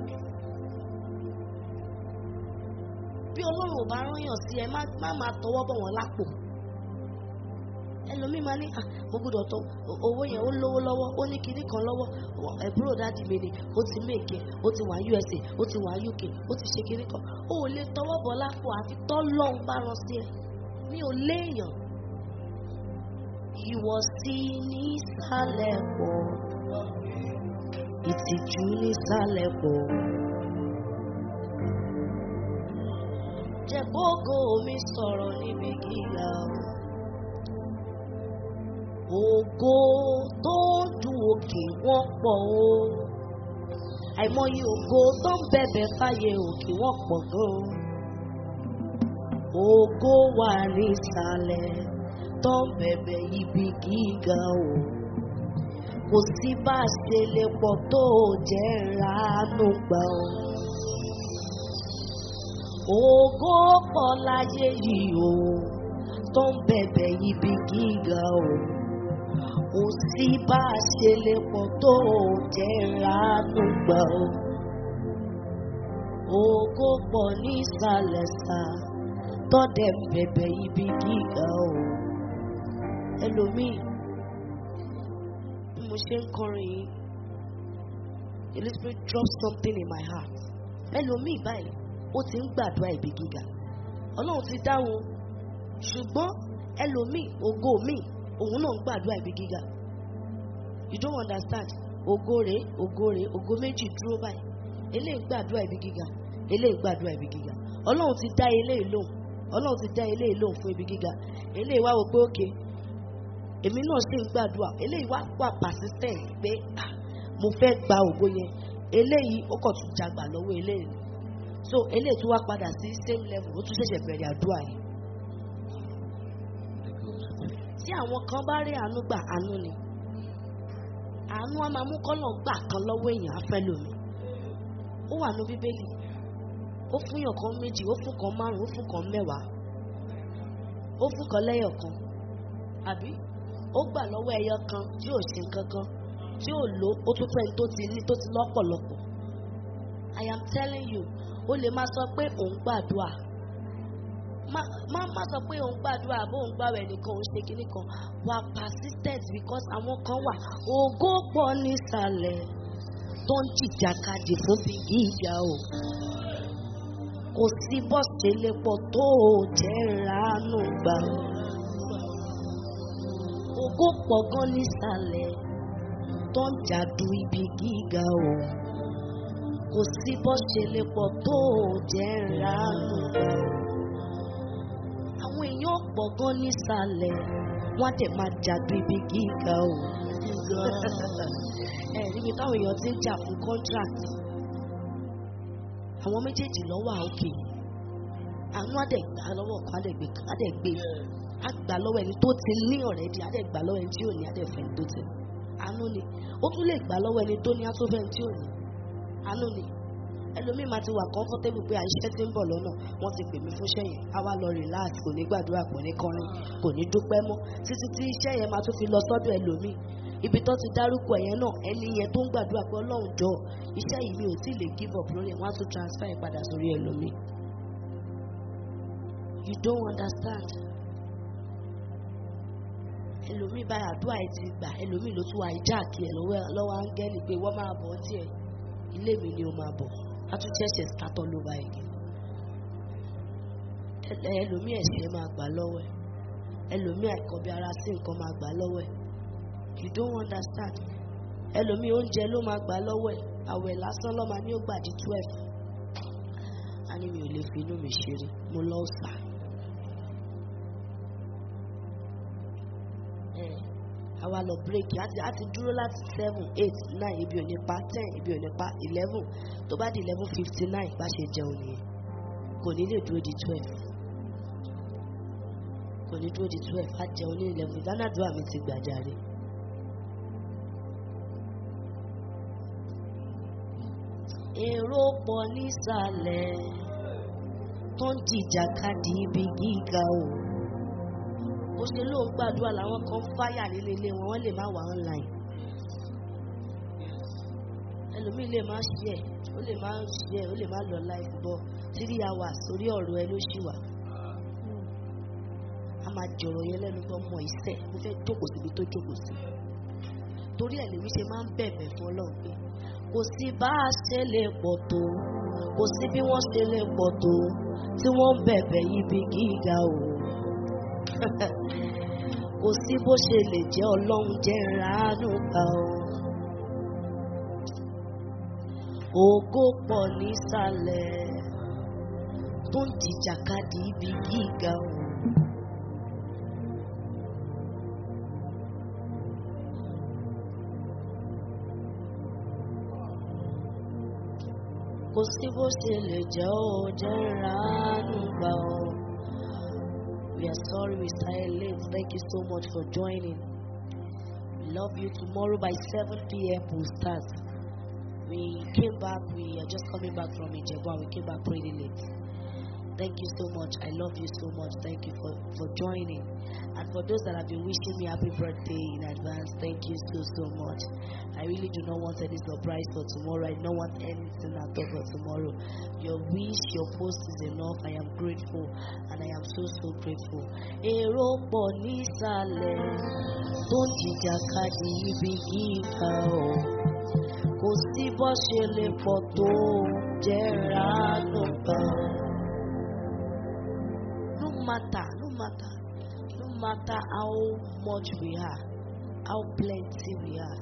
Bí Ọlọ́run ò bá rányàn sí ẹ, má má máa tọwọ́ bọ̀ wọ́n lápò. Ẹlòmíì máa ní "Ah, mo gbọ́dọ̀ tọ owó yẹn ó lówó lọ́wọ́ ó ní kinní kan lọ́wọ́ ẹ̀búrò dáàdì mi ni ó ti méèkì ó ti wà USA ó ti wà UK ó ti ṣe kinní kan ó ò lè tọwọ́ bọ̀ lápò àfi tọ́lọ́run bá rán sí ẹ mi ò léèyàn ìwọ̀sí nísàlẹ̀ pọ̀ ìtìjú nísàlẹ̀ pọ̀ jẹ́ kókó mi sọ̀rọ̀ níbi gíga ògo tó ń dùn òkè wọ́n pọ̀ o àìmọye ògo tó ń bẹ̀bẹ̀ fáyé òkè wọ́n pọ̀ gan ògo wà nísàlẹ̀ tó ń bẹ̀bẹ̀ ibi gíga o kò sí bá a ṣe lè pọ̀ tó jẹ́ ránú gbà o. Ògo pọ̀ láyé yìí o, tó ń bẹ̀bẹ̀ ibi gíga o. Kò sí bá a ṣe lè pọ̀ tó jẹ́ ránú gbà o. Ògo pọ̀ nísàlẹ̀ sá, tọ́dẹ̀ ń bẹ̀bẹ̀ ibi gíga o. Ẹlòmíì, bí mo ṣe ń kọrin yìí, the Holy Spirit drop something in my heart. Ẹlòmíì báyìí ó ti ń gbàdúrà ibi gíga ọlọ́run ti dáhùn ṣùgbọ́n ẹlòmíì ògo míì òun náà ń gbàdúrà ibi gíga you don't understand ògo rèé ògo rèé ògo méjì dúró báyìí eléyìí ń gbàdúrà ibi gíga eléyìí ń gbàdúrà ibi gíga ọlọ́run ti dá eléyìí lóhùn ọlọ́run ti dá eléyìí lóhùn fún ibi gíga eléyìí wá wò pé òkè èmi náà sì ń gbàdúrà eléyìí wá wà persistent pé ah mo fẹ́ gba ògo yẹn eléyìí ó kàn tún jagbà lọ́wọ́ eléyìí so eléyìí tún wá padà sí same level ó tún ṣẹ̀ṣẹ̀ bẹ̀rẹ̀ àdúrà yìí. tí àwọn kan bá rí àánú gbà àánú ni àánú á máa mú kọ́nà gbà kan lọ́wọ́ èèyàn afẹ́lómi ó wà ní bíbélì ó fún yàn kan méjì ó fún kan márùn ó fún kan mẹ́wàá ó fún kan lẹ́yọ̀ kan àbí ó gbà lọ́wọ́ ẹyọ kan tí ò ṣe kankan tí ò lò ó tún fẹ́ni tó ti ní tó ti lọ́pọ̀lọpọ̀ I am telling you o lè máa sọ pé òun gbàdúrà má má má sọ pé òun gbàdúrà bó òun gbàwẹ̀ nìkan òun ṣe kinní kan wà persistent because àwọn kan wà ògo pọ̀ nísàlẹ̀ tó ń jìjàkadì fún bí gíga o kò sí bọ́ọ̀sì lépo tó o jẹ́ ránú gbà ògo pọ̀ gan nísàlẹ̀ tó ń jàdù ibi gíga o kò sí bọ́ọ̀sì lépo tó o jẹ́ ránú gbà àwọn èèyàn pọ̀ gan nísàlẹ̀ wọ́n á dẹ̀ máa jàdù ibi gíga o ẹ̀ níbi táwọn èèyàn ti ń jà fún contract àwọn méjèèjì lọ́wọ́ àókè àánú àdẹ̀gbà lọ́wọ́ kan àdẹ̀gbè àdẹ̀gbè àgbà lọ́wọ́ ẹni tó ti ní ọ̀rẹ́dì àdẹ̀gbà lọ́wọ́ ẹni tí ò ní àdẹ̀fẹ́ ẹni tó ti ní àánú ni ó tún lè gbà lọ́wọ́ ẹni tó ní àtúfẹ́ ẹni tí ò ní àánú ni ẹlòmíì máa ti wà comfortable pé àìṣẹ́ ti ń bọ̀ lọ́nà wọ́n ti pè mí fún iṣẹ́ yẹn á wá lọ relax kò ní gbàdúrà kò ní kọrin kò ní dúpẹ́ mọ́ títí tí iṣẹ́ yẹn máa tún fi lọ sọ́dọ̀ ẹlòmíì ibi tó ti dárúkọ yẹn náà ẹni yẹn tó ń gbàdúrà pé ọlọ́run jọ iṣẹ́ yìí mi ò tí ì lè give up lórí ẹ̀ wọ́n á tún transfer ẹ̀ padà sórí ẹlòmíì. you don't understand ẹlòmíì báyà àdúrà ẹ ti gbà ẹlòmíì ló tún wá ìjáàkì ẹ lọ́wọ́ áńgẹ́lì pé wọ́n máa bọ̀ ọ́ tiẹ̀ ilé mi ni ó máa bọ̀ á tún ṣẹ̀ṣẹ̀ sátọ́ ló bá igi ẹlòmíì ẹ̀ṣẹ̀ máa gbà lọ́wọ́ ẹ̀ ẹlòmíì àìkọ́bí ara sí nǹkan máa gbà lọ́wọ́ ẹ̀ you don't understand ẹlòmíì oúnjẹ ló máa gbà lọ́wọ́ ẹ̀ àwẹ̀ lásán ló máa ní ó gbà di twelve a ní mi ò lè fi inú mi ṣeré mo lọ sà ẹ àwa lọ bírèkì á ti á ti dúró láti seven eight nine ibi ò ní pa ten ibi ò ní pa eleven tó bá di eleven fifty nine bá ṣe jẹun nìyẹn kò ní lè dúró di twelve kò ní dúró di twelve á jẹun ní eleven ìdánádúrà mi ti gbàjáre. èrò pọ̀ nísàlẹ̀ tó ń jìjàkadì ibi gíga o bó ṣe lóun gbàdúrà làwọn kan fáyà nínú ilé wọn wọ́n lè má wà online ẹlòmíì lè má ṣí ẹ̀ ó lè má ṣí ẹ̀ ó lè má lọ live bọ́ three hours orí ọ̀rọ̀ ẹ ló ṣì wà a máa jọ̀rọ̀ yẹn lẹ́nu tó mọ ìṣẹ́ mo fẹ́ jókòó síbi tó jókòó sí torí ẹ̀ lèmi ṣe máa ń bẹ̀bẹ̀ fún ọlọ́run pé kò sí bá a ṣe lè pọ̀ tó kò sí bí wọ́n ṣe lè pọ̀ tó tí wọ́n ń bẹ̀bẹ̀ ibi gíga o kò sí bó ṣe lè jẹ́ ọlọ́run jẹ́ ránú gbà o ògo pọ̀ nísàlẹ̀ tó ń jìjàkadì ibi gíga o. kò sí bó ṣe lè jẹ́ ó jẹ́ ránú gbà ó. We are sorry we started late. Thank you so much for joining. We love you. Tomorrow by 7 p.m. we'll start. We came back. We are just coming back from Ijebu and we came back pretty late. Thank you so much. I love you so much. Thank you for, for joining. And for those that have been wishing me happy birthday in advance, thank you so, so much. I really do not want any surprise for tomorrow. I don't want anything at all for tomorrow. Your wish, your post is enough. I am grateful and I am so, so grateful. Èrò pọ̀ nísàlẹ̀ tó ń jìjàkadì ibi gíga o. Kò sí bó ṣe lè pọ̀ tó jẹ́ ránú kan. No matter, no matter, no matter how much we are, how plenty we are.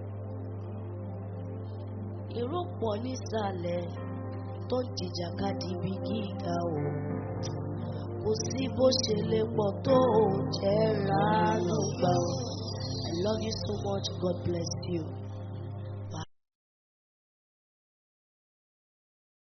Èrò pọ̀ nísàlẹ̀ tó ń jìjàkadì ibi gíga o. Kò sí bó ṣe lè pọ̀ tó jẹ́ ránú gbà o. I love you so much. God bless you.